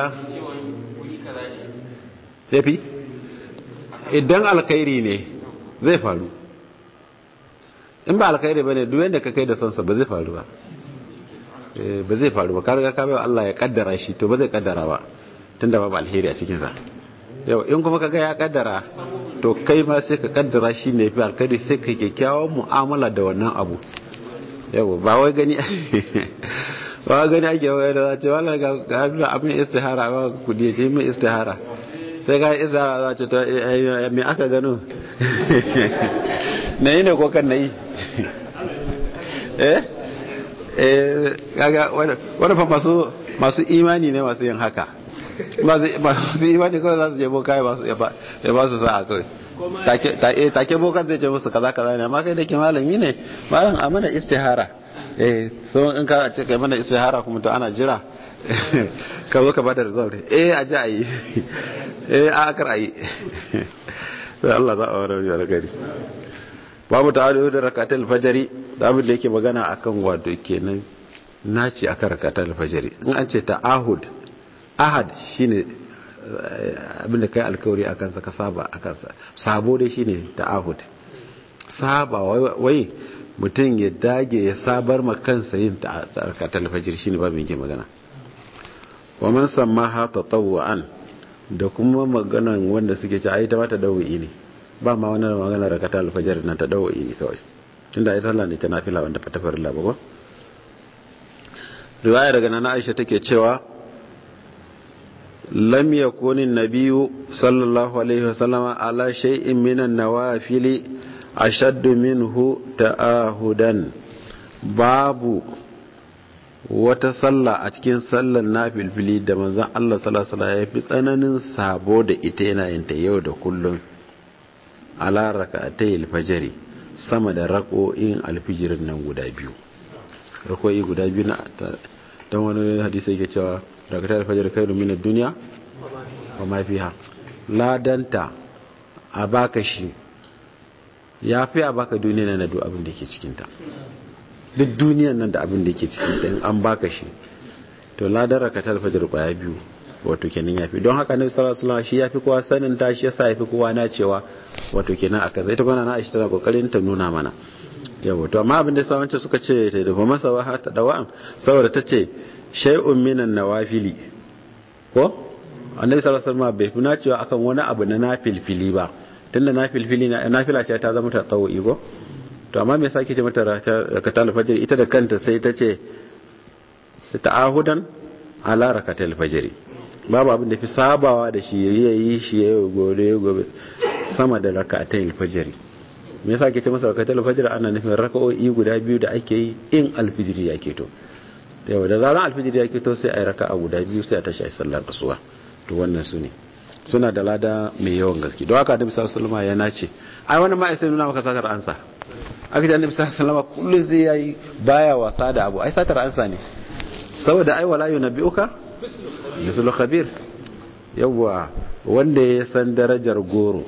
ya fi idan alkhairi ne zai faru in ba alkhairi ba ne duk yadda ka kai da sonsa ba zai faru ba ba zai faru ba ka riga ka bai Allah ya kaddara shi to ba zai kaddara ba tunda babu alheri a cikin sa yau in kuma kaga ya kaddara to kai ma sai ka kaddara shi ne fi alkhairi sai ka kyakkyawan mu'amala da wannan abu yau ba wai gani ba wai gani ake wai da za ce wala ga ga abin istihara ba kudi ce mai istihara sai ga istihara za ce to me aka gano na yi ne ko kan na yi eh kaga wani fa masu masu imani ne masu yin haka masu imani kawai za su je boka ya ba su sa'a kawai take bokan zai ce musu kaza kaza ne amma kai da ke malami ne malam a mana istihara eh so in ka ce kai mana istihara kuma to ana jira ka zo ka bada result eh a ji a yi eh a akar a yi sai Allah za a wani wani gari babu ta'adu da rakatul fajri da abin da yake magana akan wato kenan naci akan rakatul fajri in an ce ta'ahud ahad shine abin da kai alkawari akan sa ka saba akan sa sabo dai shine ta'ahud saba wai mutum ya dage ya sabar ma kansa yin rakatul fajri shine babu yake magana wa man sammaha tatawwan da kuma maganan wanda suke ci ai ta mata dawi ne ba ma wani magana rakata alfajar na ta dawo ne kawai tunda ai sallah ne ta nafila wanda fata farilla ba ko riwaya daga nana Aisha take cewa lam yakun an-nabiyyu sallallahu alaihi wasallama ala shay'in min an-nawafili ashaddu minhu ta'ahudan babu wata sallah a cikin sallar nafilfili da manzon Allah sallallahu alaihi wasallam ya fi tsananin sabo da ita yana yin ta yau da kullum ala raka'atay alfajri sama da rako'in alfijirin nan guda biyu rako'i guda biyu na dan wani hadisi yake cewa raka'atay alfajri khairu min ad-dunya wa ma fiha ladanta a baka shi yafi a baka duniya nan da duk abin da yake cikin ta duk duniyan nan da abin da yake cikin ta in an baka shi to ladan raka'atay alfajri kwaya biyu wato kenan yafi don haka nabi sallallahu alaihi wasallam shi yafi kowa sanin ta shi yasa yafi kowa na cewa wato kenan aka zai ta gwana na Aisha tana kokarin ta nuna mana yawa to amma abin da sa wancan suka ce ta dafa masa wa ta dawa'an saboda ta ce shay'un minan nawafili ko annabi sallallahu alaihi wasallam bai fi cewa akan wani abu na nafilfili ba tunda nafilfili na nafila ce ta zama ta tsawi ko to amma me yasa kike mata rakatul fajr ita da kanta sai ta ce ta'ahudan ala rakatul fajr babu abin da fi sabawa da shi ya yi shi ya yi gobe gobe sama da raka'atai alfajiri me yasa ke ce masa raka'atai alfajiri ana nufin raka'o'i guda biyu da ake yi in alfijiri ya keto yau da zaran alfijiri ya keto sai a yi raka'a guda biyu sai a tashi a sallar kasuwa to wannan su ne suna da lada mai yawan gaske don haka annabi sallallahu alaihi ya nace ai wannan ma sai nuna maka satar ansa aka ce annabi sallallahu alaihi wasallam kullun zai yayi baya wasa da abu ai satar ansa ne saboda ai wala yunabbiuka misul khabir yawwa wanda ya san darajar goro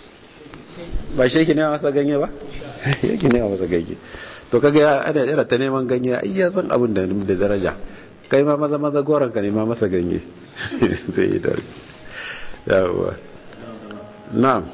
ba shi yake nema masa ganye ba yake nema masa ganye to kaga ya ana yana ta neman ganye ai ya san abin da da daraja kai ma maza maza goron ka nema masa ganye zai yi daraja yawwa na'am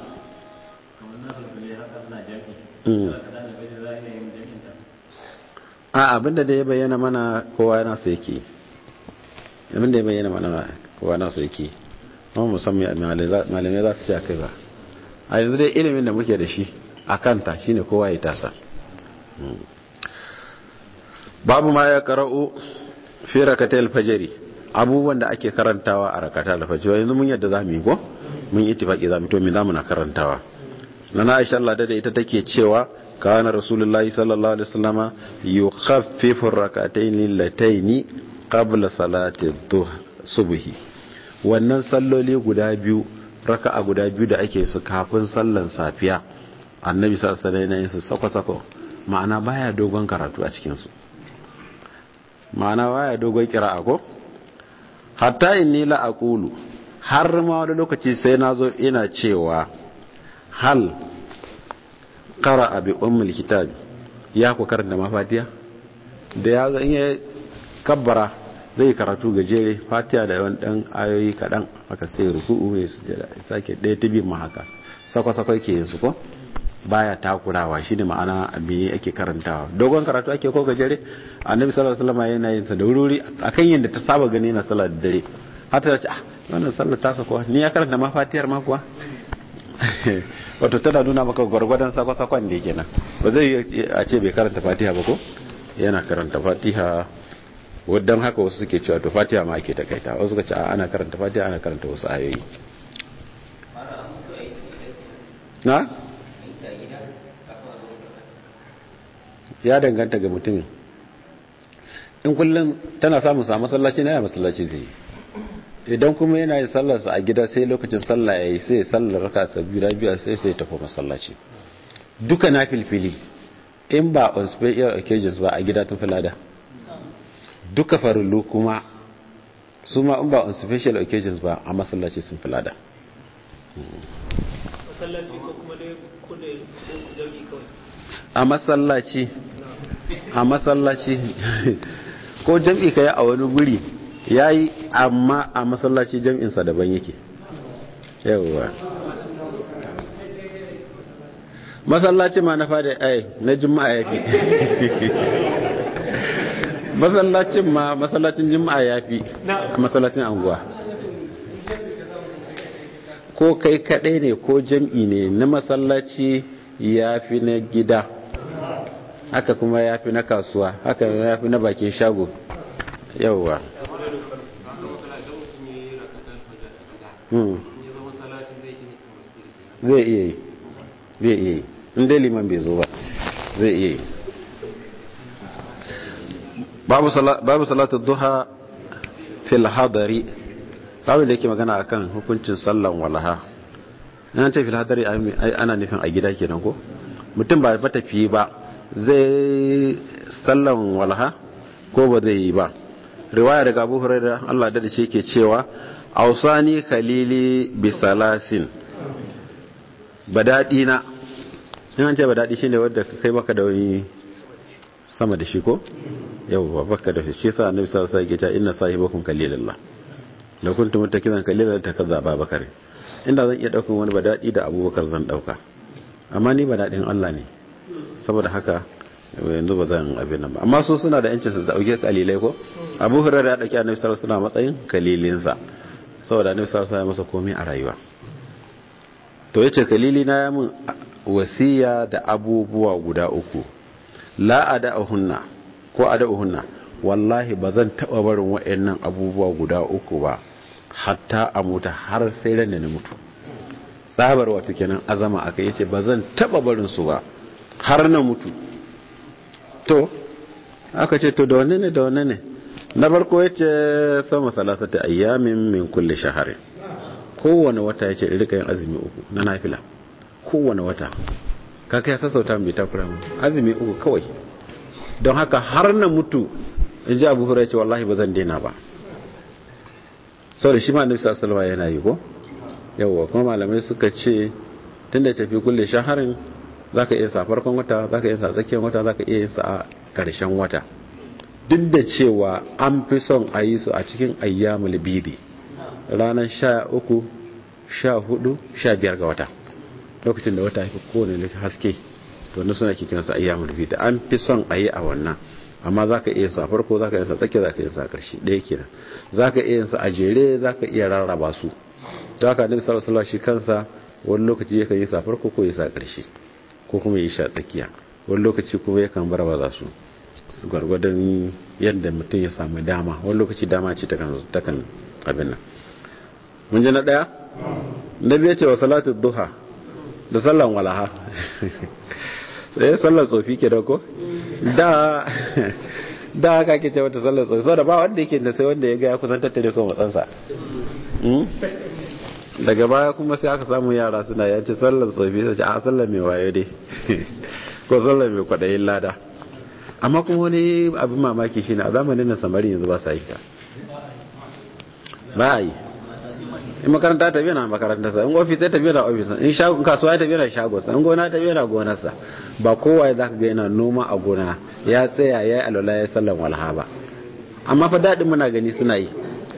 a abinda da ya bayyana mana kowa yana sa yake abinda ya bayyana mana kowa yana sa yake kuma musamman malamai za su ce a kai ba a yanzu dai ilimin da muke da shi a kanta shine kowa ya tasa babu ma ya kara'u fi rakatai alfajari abubuwan da ake karantawa a rakatai alfajari yanzu mun yadda za mu yi ko mun yi tifaki za mu to mi za mu na karantawa na na aisha Allah da ita take cewa kana rasulullahi sallallahu alaihi wasallama yukhaffifu rakatayn lataini qabla salati subhi wannan salloli guda biyu raka'a guda biyu da ake su kafin sallan safiya annabi sallallahu alaihi wasallam su sako-sako ma'ana baya dogon karatu a cikin su ma'ana baya dogon kira'a ko hatta inni la aqulu har ma wani lokaci sai nazo ina cewa hal qara'a bi ummul kitab ya ku karanta mafatiya da ya ga in ya kabbara zai karatu gajere fatiha da yawan dan ayoyi kadan haka sai ruku'u ya sujada sake ɗaya ta biyu ma haka sako-sako yake yin su ko baya takurawa shine ma'ana me ake karantawa dogon karatu ake ko gajere annabi sallallahu alaihi wasallam yana yin sa da wuri akan yanda ta saba gani na sallar dare har ta ce ah wannan sallar ta sako ni ya karanta ma fatihar ma kuwa wato tana nuna maka gwargwadon sako-sakon da yake nan ba zai a ce bai karanta fatiha ba ko yana karanta fatiha wadan haka wasu suke cewa to fatiha ma ake takaita wasu suka ce ana karanta fatiha ana karanta wasu ayoyi na ya danganta ga mutumin in kullum tana samun sa masallaci na ya masallaci zai idan kuma yana yin sallarsa a gida sai lokacin sallah ya yi sai sallar raka sa biyu biyu sai sai tafi masallaci duka na filfili in ba on special occasions ba a gida tun filada duka farillu kuma su ma in ba on special occasions ba a masallaci sun filada masallaci ko kuma dai kudai jami'i kawai a masallaci a masallaci ko jam'i ka yi a wani guri ya yi amma a masallaci jam'insa daban yake yawwa masallaci ma na fada ai na juma'a ya fi masallacin ma masallacin juma'a ya fi a masallacin anguwa ko kai kadai ne ko jam'i ne na masallaci ya fi na gida haka kuma ya fi na kasuwa haka ya fi na bakin shago yauwa zai iya yi zai iya yi inda liman bai zo ba zai iya yi babu salatu duha fil hadari babu da yake magana akan hukuncin sallan walaha yana ce fil hadari ana nufin a gida kenan ko mutum ba matafiye ba zai sallan walaha ko ba zai yi ba riwaya daga abu hurairah Allah da shi ke cewa ausani khalili bi salasin badadi na in an ce badadi shine wanda kai baka da wani sama da shi ko yau baka da shi sa annabi sallallahu alaihi wasallam ya ce inna sahibakum kalilullah la kuntum mutakizan kalilan takaza babakar inda zan iya daukan wani badadi da abubakar zan dauka amma ni badadin Allah ne saboda haka yanzu ba zan abin nan ba amma su suna da yancin su dauke kalilai ko abu hurairah ya dauki annabi sallallahu alaihi wasallam matsayin kalilinsa saboda annabi sallallahu alaihi wasallam masa komai a rayuwa to yace kalili na ya mun wasiya da abubuwa guda uku la ada'uhunna ko ada'uhunna wallahi ba zan taba barin wayannan abubuwa guda uku ba hatta a mutu har sai ran da na mutu tsabar wato kenan azama aka yace ba zan taba barin su ba har na mutu to aka ce to da wanne ne da wanne ne na farko ya ce sama salasata ayyamin min kulle shahari kowane wata ya ce rika yin azumi uku na nafila kowane wata kaka ya sassauta mai takura mu azumi uku kawai don haka har na mutu in ji abu hura ce wallahi ba zan daina ba sau da shi ma nufi sassalwa yana yi ko yawwa kuma malamai suka ce tun da tafi kulle shaharin za ka iya sa farkon wata za ka iya sa tsakiyar wata za ka iya yin sa a ƙarshen wata duk da cewa an fi son a yi su a cikin ayyamul bidi ranar sha uku sha hudu sha biyar ga wata lokacin da wata haifi kowane haske to na suna kikin su ayyamul bidi an fi son a yi a wannan amma za ka iya sa farko za ka iya sa tsakiya za ka iya sa ƙarshe ɗaya kenan za ka iya sa a jere za ka iya rarraba su za ka nabi sallallahu alaihi shi kansa wani lokaci yakan yi sa farko ko ya sa ƙarshe ko kuma ya sha tsakiya wani lokaci kuma yakan bar ba su gwargwadon yadda mutum ya samu dama wani lokaci dama ce takan abin nan mun ji na ɗaya na biya ce wa salatu duha da sallan walaha sai sallar tsofi ke da ko da da haka ke ce wata sallar tsofi da ba wanda yake da sai wanda ya ga ya kusan tattare ko matsansa daga baya kuma sai aka samu yara suna yace sallar tsofi sai a sallar mai waye dai ko sallar mai kwadayin lada amma kuma wani abin mamaki shine a zamanin nan samari yanzu ba sa yi ka ba a yi in makaranta ta biya na makaranta sa in ofis ta biya na ofis in shago kasuwa ta biya na shago sa in gona ta biya na gonar sa ba kowa za ka ga yana noma a gona ya tsaya ya yi alwala ya sallan walha ba amma fa daɗin muna gani suna yi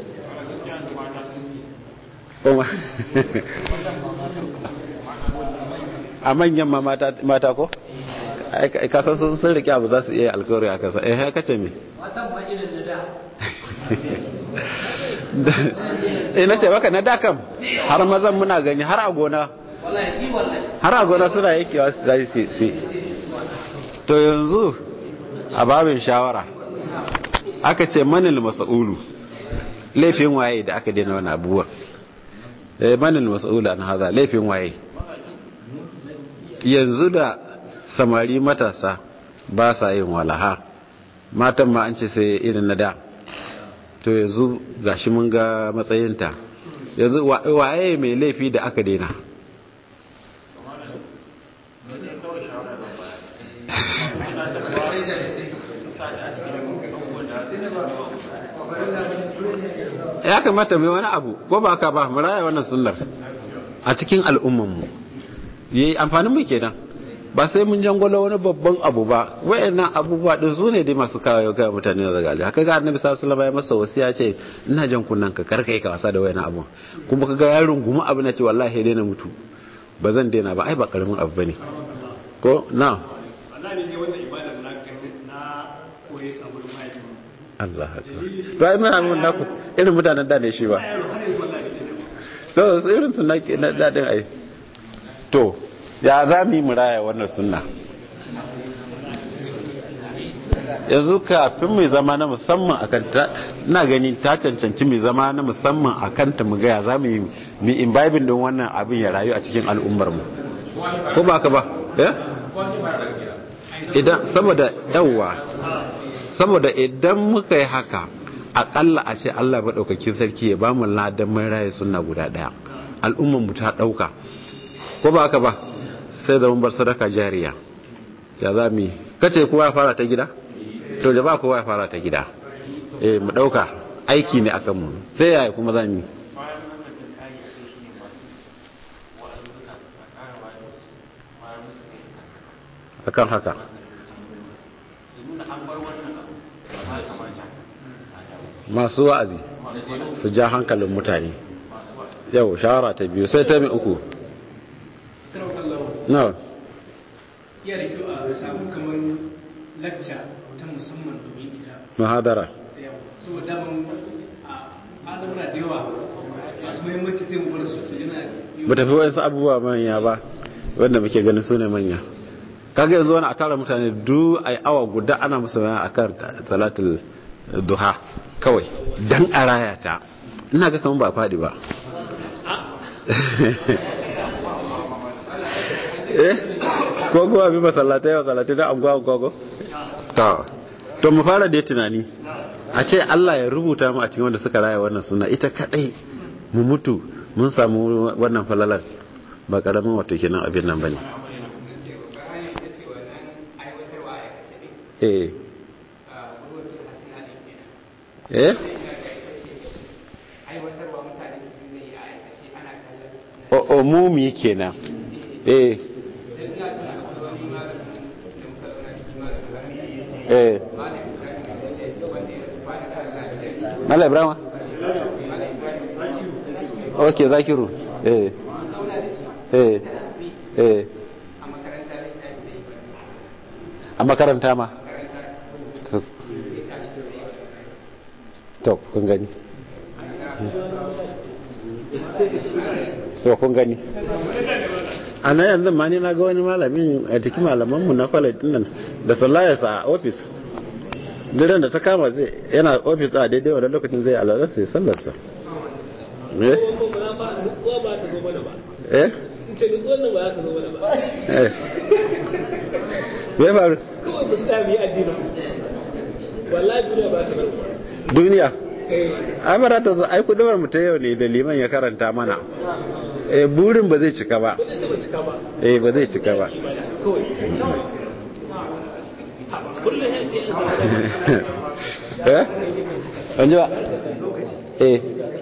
a manyan ma mata ko kasan sun sun rike abu za su iya alkawari a kasa eh haka ce me eh na ce baka na da kam har mazan muna gani har a gona har a gona suna yakewa su zai si to yanzu a babin shawara aka ce manil masa'ulu laifin waye da aka daina wani abubuwan eh manil masa'ulu an haza laifin waye yanzu da samari matasa ba sa yin walaha matan ma an ce sai irin na da to yanzu gashi mun ga matsayinta yanzu waye mai laifi da aka daina ya kamata mai wani abu ko ba ka ba mu raya wannan sunnar a cikin al'ummanmu yayi amfanin mu kenan ba sai mun jangwala wani babban abu ba wayannan abubuwa din su ne dai masu kawo ga mutane da gali haka ga annabi sallallahu alaihi wasallam ya masa wasiya ce ina jan kunnan ka karkai ka wasa da wayannan abu kuma kaga yaron gumu abu na ce wallahi dai na mutu ba zan daina ba ai ba karamin abu bane ko na wallahi ne wannan ibadar na na koyi a wurin mahaifi Allah akbar to ai mai abun naku irin mutanen da ne shi ba to irin su na dadin ai to ya za mu yi muraya wannan sunna yanzu kafin mai zama na musamman a kanta na gani ta cancanci mai zama na musamman a kanta mu gaya za mu yi mi imbibin don wannan abin ya rayu a cikin al'ummarmu ko ba ka ba idan saboda yawwa saboda idan muka yi haka akalla a ce Allah maɗaukakin sarki ya ba mu ladan mun raye sunna guda ɗaya al'ummarmu ta ɗauka ko ba ka ba sai da bar sadaka jariya ya za mu kace kowa ya fara ta gida to da ba kowa ya fara ta gida eh mu dauka aiki ne akan mu sai yaya kuma za mu akan haka masu wa'azi su ja hankalin mutane yau shawara ta biyu sai ta mai uku no iya da kyau a samu kamar lacca ta musamman domin ita muhadara saboda daman a al'amura da yawa masu muhimmanci sai mu bar su to yana ba tafi wasu abubuwa manya ba wanda muke ganin su ne manya kaga yanzu wani a tara mutane du a awa guda ana musu bayan a kan salatul duha kawai dan a raya ta ina ga kamar ba faɗi ba eh ko kuma bi masallatai masallatai na anguwa anguwa ko to to mu fara da tunani a ce Allah ya rubuta mu a cikin wanda suka raya wannan suna ita kadai mu mutu mun samu wannan falalan ba karamin wato kenan abin nan bane eh eh o o mumi kenan eh eh Mala Ibrahim ok zakiru eh eh eh a makaranta ma to kun gani to kun gani a na yanzu ma ni na ga wani malamin a cikin malamanmu na kwalai nan da sallayarsa a ofis diren da ta kama zai yana ofis a daidai wadda lokacin zai alararsa ya sallarsa eh eh ce duk wannan ba za ka zo mana ba eh me faru kawai ba za mu yi addinin wallahi duniya ba ta bar duniya eh ai ba ta zo ai kudumar mu ta yau ne da liman ya karanta mana eh burin ba zai cika ba ba zai taba cika ba eh ba zai cika ba kawai kullum ya ce eh an ji ba eh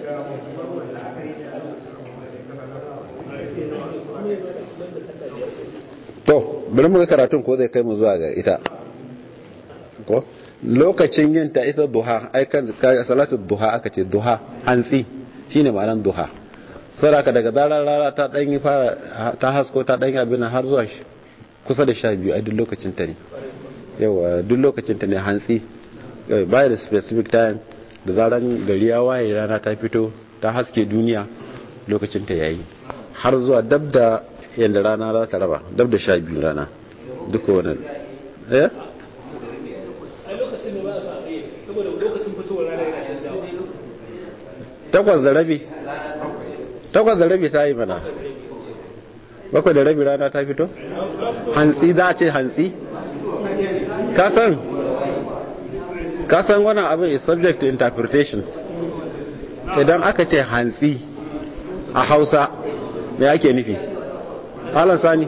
to bari mu ga karatun ko zai kai mu zuwa ga ita ko lokacin yin ta ita duha ai kan ka- salatu duha aka ce duha hantsi shine ma'anar duha saraka daga zarar rana ta dan yi fara ta hasko ta dan yi abin har zuwa shi- kusa da sha biyu ai duk lokacin ta ne yawa duk lokacin ta ne hantsi eh, by the specific time da zaran gari ya waye rana ta fito ta haske duniya lokacin ta yayi har zuwa dab da yadda rana za ta raba dab da sha biyu rana duka wannan eh a lokacin da ba a samu saboda lokacin fitowar rana yana canjawa takwas da rabi takwas da rabi ta yi mana bakwai da rabi rana ta fito hantsi za a ce hantsi kasan kasan wannan abin is subject to interpretation idan aka ce hantsi a hausa me ake nufi halar sani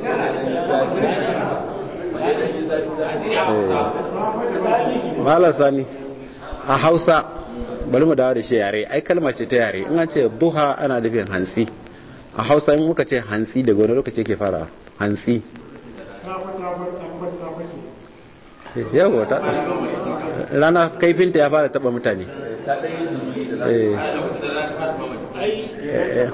halar sani a hausa bari mu dawo da shi yare ai kalma ce ta yare in an ce duha ana nufin hantsi a hausa in muka ce hantsi daga wani lokaci ke fara hantsi yawo ta rana kaifinta ya fara taba mutane Eh, eh,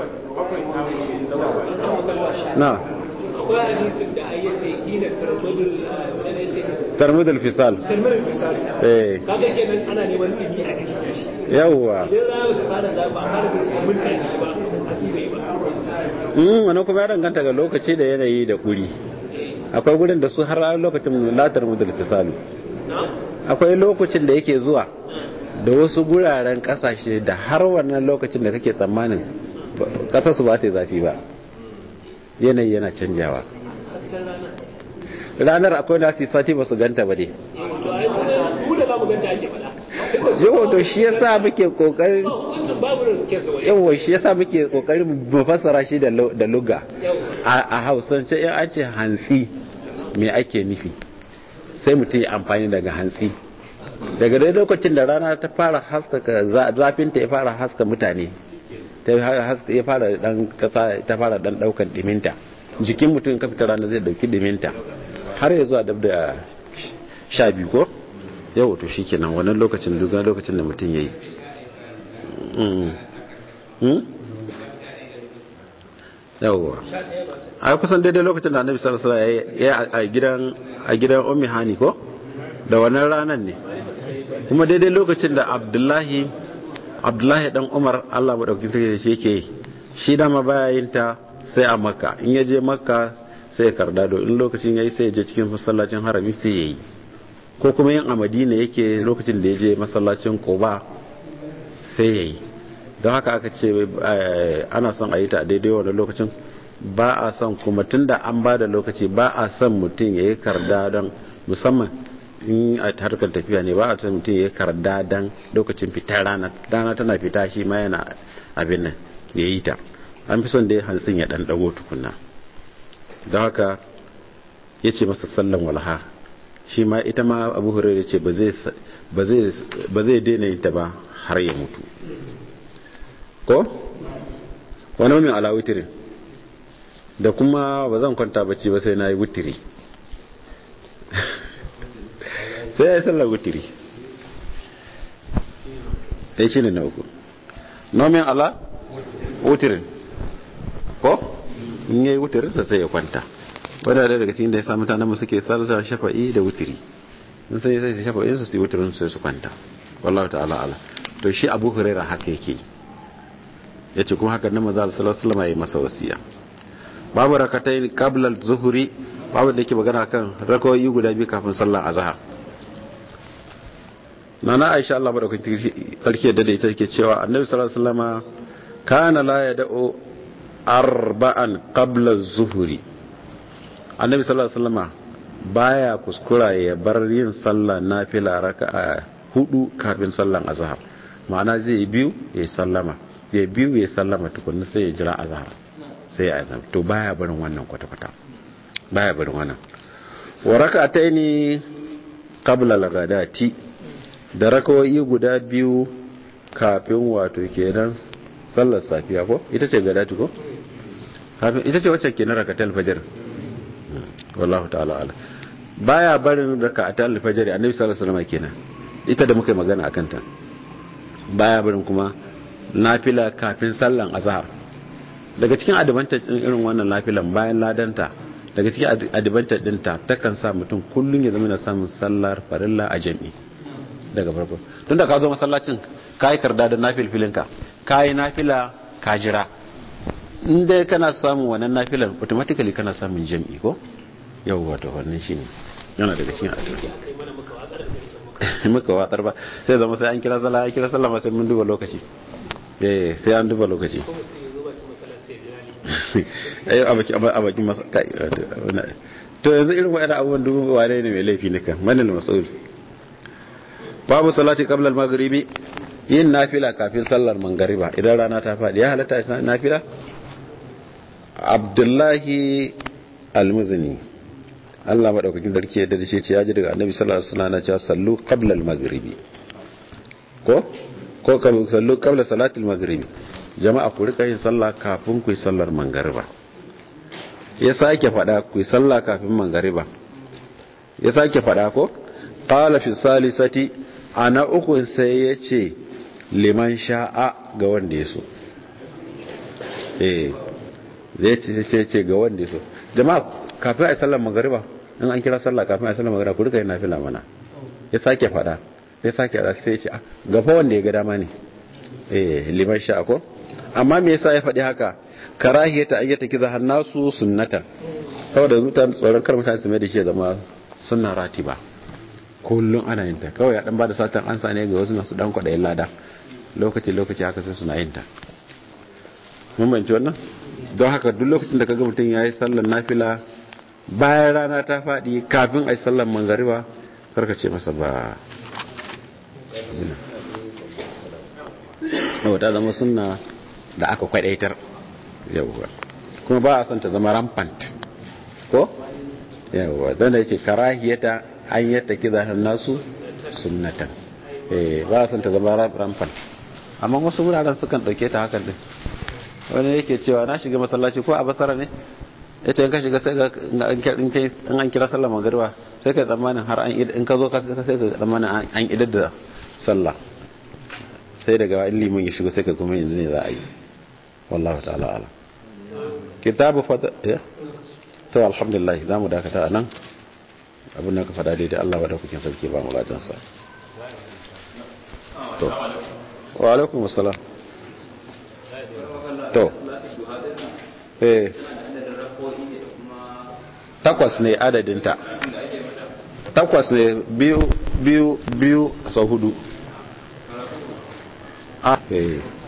na akwai hadisin da ai yace hina tarmudul wanda yace tarmudul fisal tarmudul misali eh kaga kenan ana neman dimi a cikin shi yawwa idan rana ta fara da ba fara da mun kai ba hasi bai ba mm wani kuma ya danganta ga lokaci da yanayi da kuri akwai gurin da su har lokacin latar mudul fisalu na akwai lokacin da yake zuwa da wasu guraren kasashe da har wannan lokacin da kake tsammanin kasar su ba ta yi zafi ba yanayi yana canjawa hasken rana ranar akwai na su sati ba su ganta ba dai to ai mu da zamu ganta ake faɗa yau to shi yasa muke kokarin ba wancan babu da ke da wani yawa shi yasa muke kokarin mu fassara shi da lu- da luga yau a a hausance in an ce hantsi me ake nufi sai mutum ya amfani daga hantsi daga dai lokacin da rana ta fara haskaka za- zafinta ya fara haska mutane ta fara haska ya fara dan kasa ta fara dan daukan diminta jikin mutum ka fita rana zai dauki diminta har ya zuwa dab da sha biyu ko yau to shikenan wannan lokacin duk lokacin da mutum yayi mm mm yawwa a kusan daidai lokacin da annabi sallallahu alaihi wasallam ya a gidan a gidan ummi hani ko da wannan ranan ne kuma daidai lokacin da abdullahi abdullahi dan umar Allah madaukakin sarki da shi yake yi shi dama baya yin ta sai a makka in ya je makka sai ya karda do in lokacin yayi sai ya je cikin masallacin harami sai yayi ko kuma yin a madina yake lokacin da ya je masallacin quba sai yayi don haka aka ce eh, ana son a yi ta a daidai wannan lokacin ba a son kuma tunda an ba da lokaci ba a son mutum ya yi karda don musamman in a harkar tafiya ne ba a son mutum ya yi karda don lokacin fitar rana rana tana fita shi ma yana abin nan ya yi ta an fi son dai hantsin ya dan dago tukunna don haka ya ce masa sallan walha shi ma ita ma abu hurairu ce ba zai daina yin ta ba har ya mutu ko wani min ala witirin da kuma ba zan kwanta bacci ba sai na yi witiri sai ya yi sallar witiri ya shi ne na uku nomin ala witirin ko in yi witirinsa sai ya kwanta wadda da daga cikin da ya sa mutanen mu suke sallar shafa'i da witiri in sai sai shafa'in su su yi witirin sai su kwanta wallahu ta'ala ala to shi abu huraira haka yake ya ce kuma haka na maza salasalama ya yi masa wasiya babu rakatai kablar zuhuri babu da yake magana kan rakawai guda biyu kafin sallar azhar na na aisha Allah madaukakin sarki da ita ke cewa annabi sallallahu alaihi wasallama kana la yad'u arba'an qabla zuhuri annabi sallallahu alaihi wasallama baya kuskura ya bar yin sallah nafila raka'a hudu kafin sallan azhar ma'ana zai yi biyu ya sallama ya biyu ya sallama tukunna sai ya jira azhar sai ya azhar to baya barin wannan kwata-kwata baya barin wannan wa raka'ataini qabla al-ghadati da rakawai guda biyu kafin wato kenan sallar safiya ko ita ce gadati ko kafin ita ce wacce kenan rakatul fajr wallahu ta'ala ala baya barin rakatul fajr annabi sallallahu alaihi wasallam kenan ita da muka yi magana akan ta baya barin kuma nafila kafin sallan azhar daga cikin advantage din irin wannan nafilan bayan ladanta daga cikin advantage dinta takan sa mutum kullun ya zama na samun sallar farilla a jami'i daga farko tun da ka zo masallacin ka yi karda da nafilfilinka ka yi nafila ka jira inda kana samun wannan nafilan automatically kana samun jam'i ko yau wato wannan shi ne yana daga cikin adalci muka watsar ba sai zama sai an kira sallah an kira sallah ma sai mun duba lokaci eh sai an duba lokaci ayo a baki a baki masa kai to yanzu irin wa'annan abubuwan dubu wane ne mai laifi ne kan manal mas'ul babu salati qabla al-maghribi yin nafila kafin sallar mangariba idan rana ta faɗi ya halatta yin nafila abdullahi al-muzni Allah madaukakin sarki ya dace ce ya ji daga annabi sallallahu alaihi wasallam cewa sallu qabla al-maghribi ko ko sallu qabla salati al-maghribi jama'a ku rika yin sallah kafin ku yi sallar mangariba ya sake faɗa ku yi sallah kafin mangariba ya sake faɗa ko qala fi salisati ana uku sai ya ce liman sha'a ga wanda ya so eh zai ce ce ga wanda ya so jama'a kafin a yi sallar magariba in an kira sallah kafin a yi sallar magariba ku rika yin nafila mana ya sake fada ya sake fada sai ya ce gafa wanda ya ga dama ne eh liman sha'a ko amma me yasa ya faɗi haka karahiyata ayyata kiza hannasu sunnatan saboda mutane tsoron kar mutane su mai da shi ya zama sunna ratiba kullum ana yin ta kawai ya dan bada satan ansa ne ga wasu masu dan kwadayin lada lokaci lokaci haka sai suna yin ta mun banci wannan don haka duk lokacin da kaga mutum yayi sallar nafila bayan rana ta fadi kafin ai sallar mangariba karka ce masa ba yau ta zama sunna da aka kwadaitar yauwa kuma ba a son ta zama rampant ko yauwa don da yake karahiyata an yadda kiza nasu sunnatan eh ba san ta zama rampant amma wasu wuraren sukan dauke ta hakan din wani yake cewa na shiga masallaci ko a basara ne ya ce in ka shiga sai ga in an kira sallah magariba sai ka tsammanin har an in ka zo ka sai ka tsammanin an idar da sallah sai daga in liman ya shigo sai ka kuma yanzu ne za a yi wallahu ta'ala ala kitabu fata ya to alhamdulillah za mu dakata a nan abin da ka fada daidai Allah wadda kuke sarki ba mu ladansa to wa alaikum assalam to eh takwas ne adadinta takwas ne biyu biyu biyu sau hudu ah eh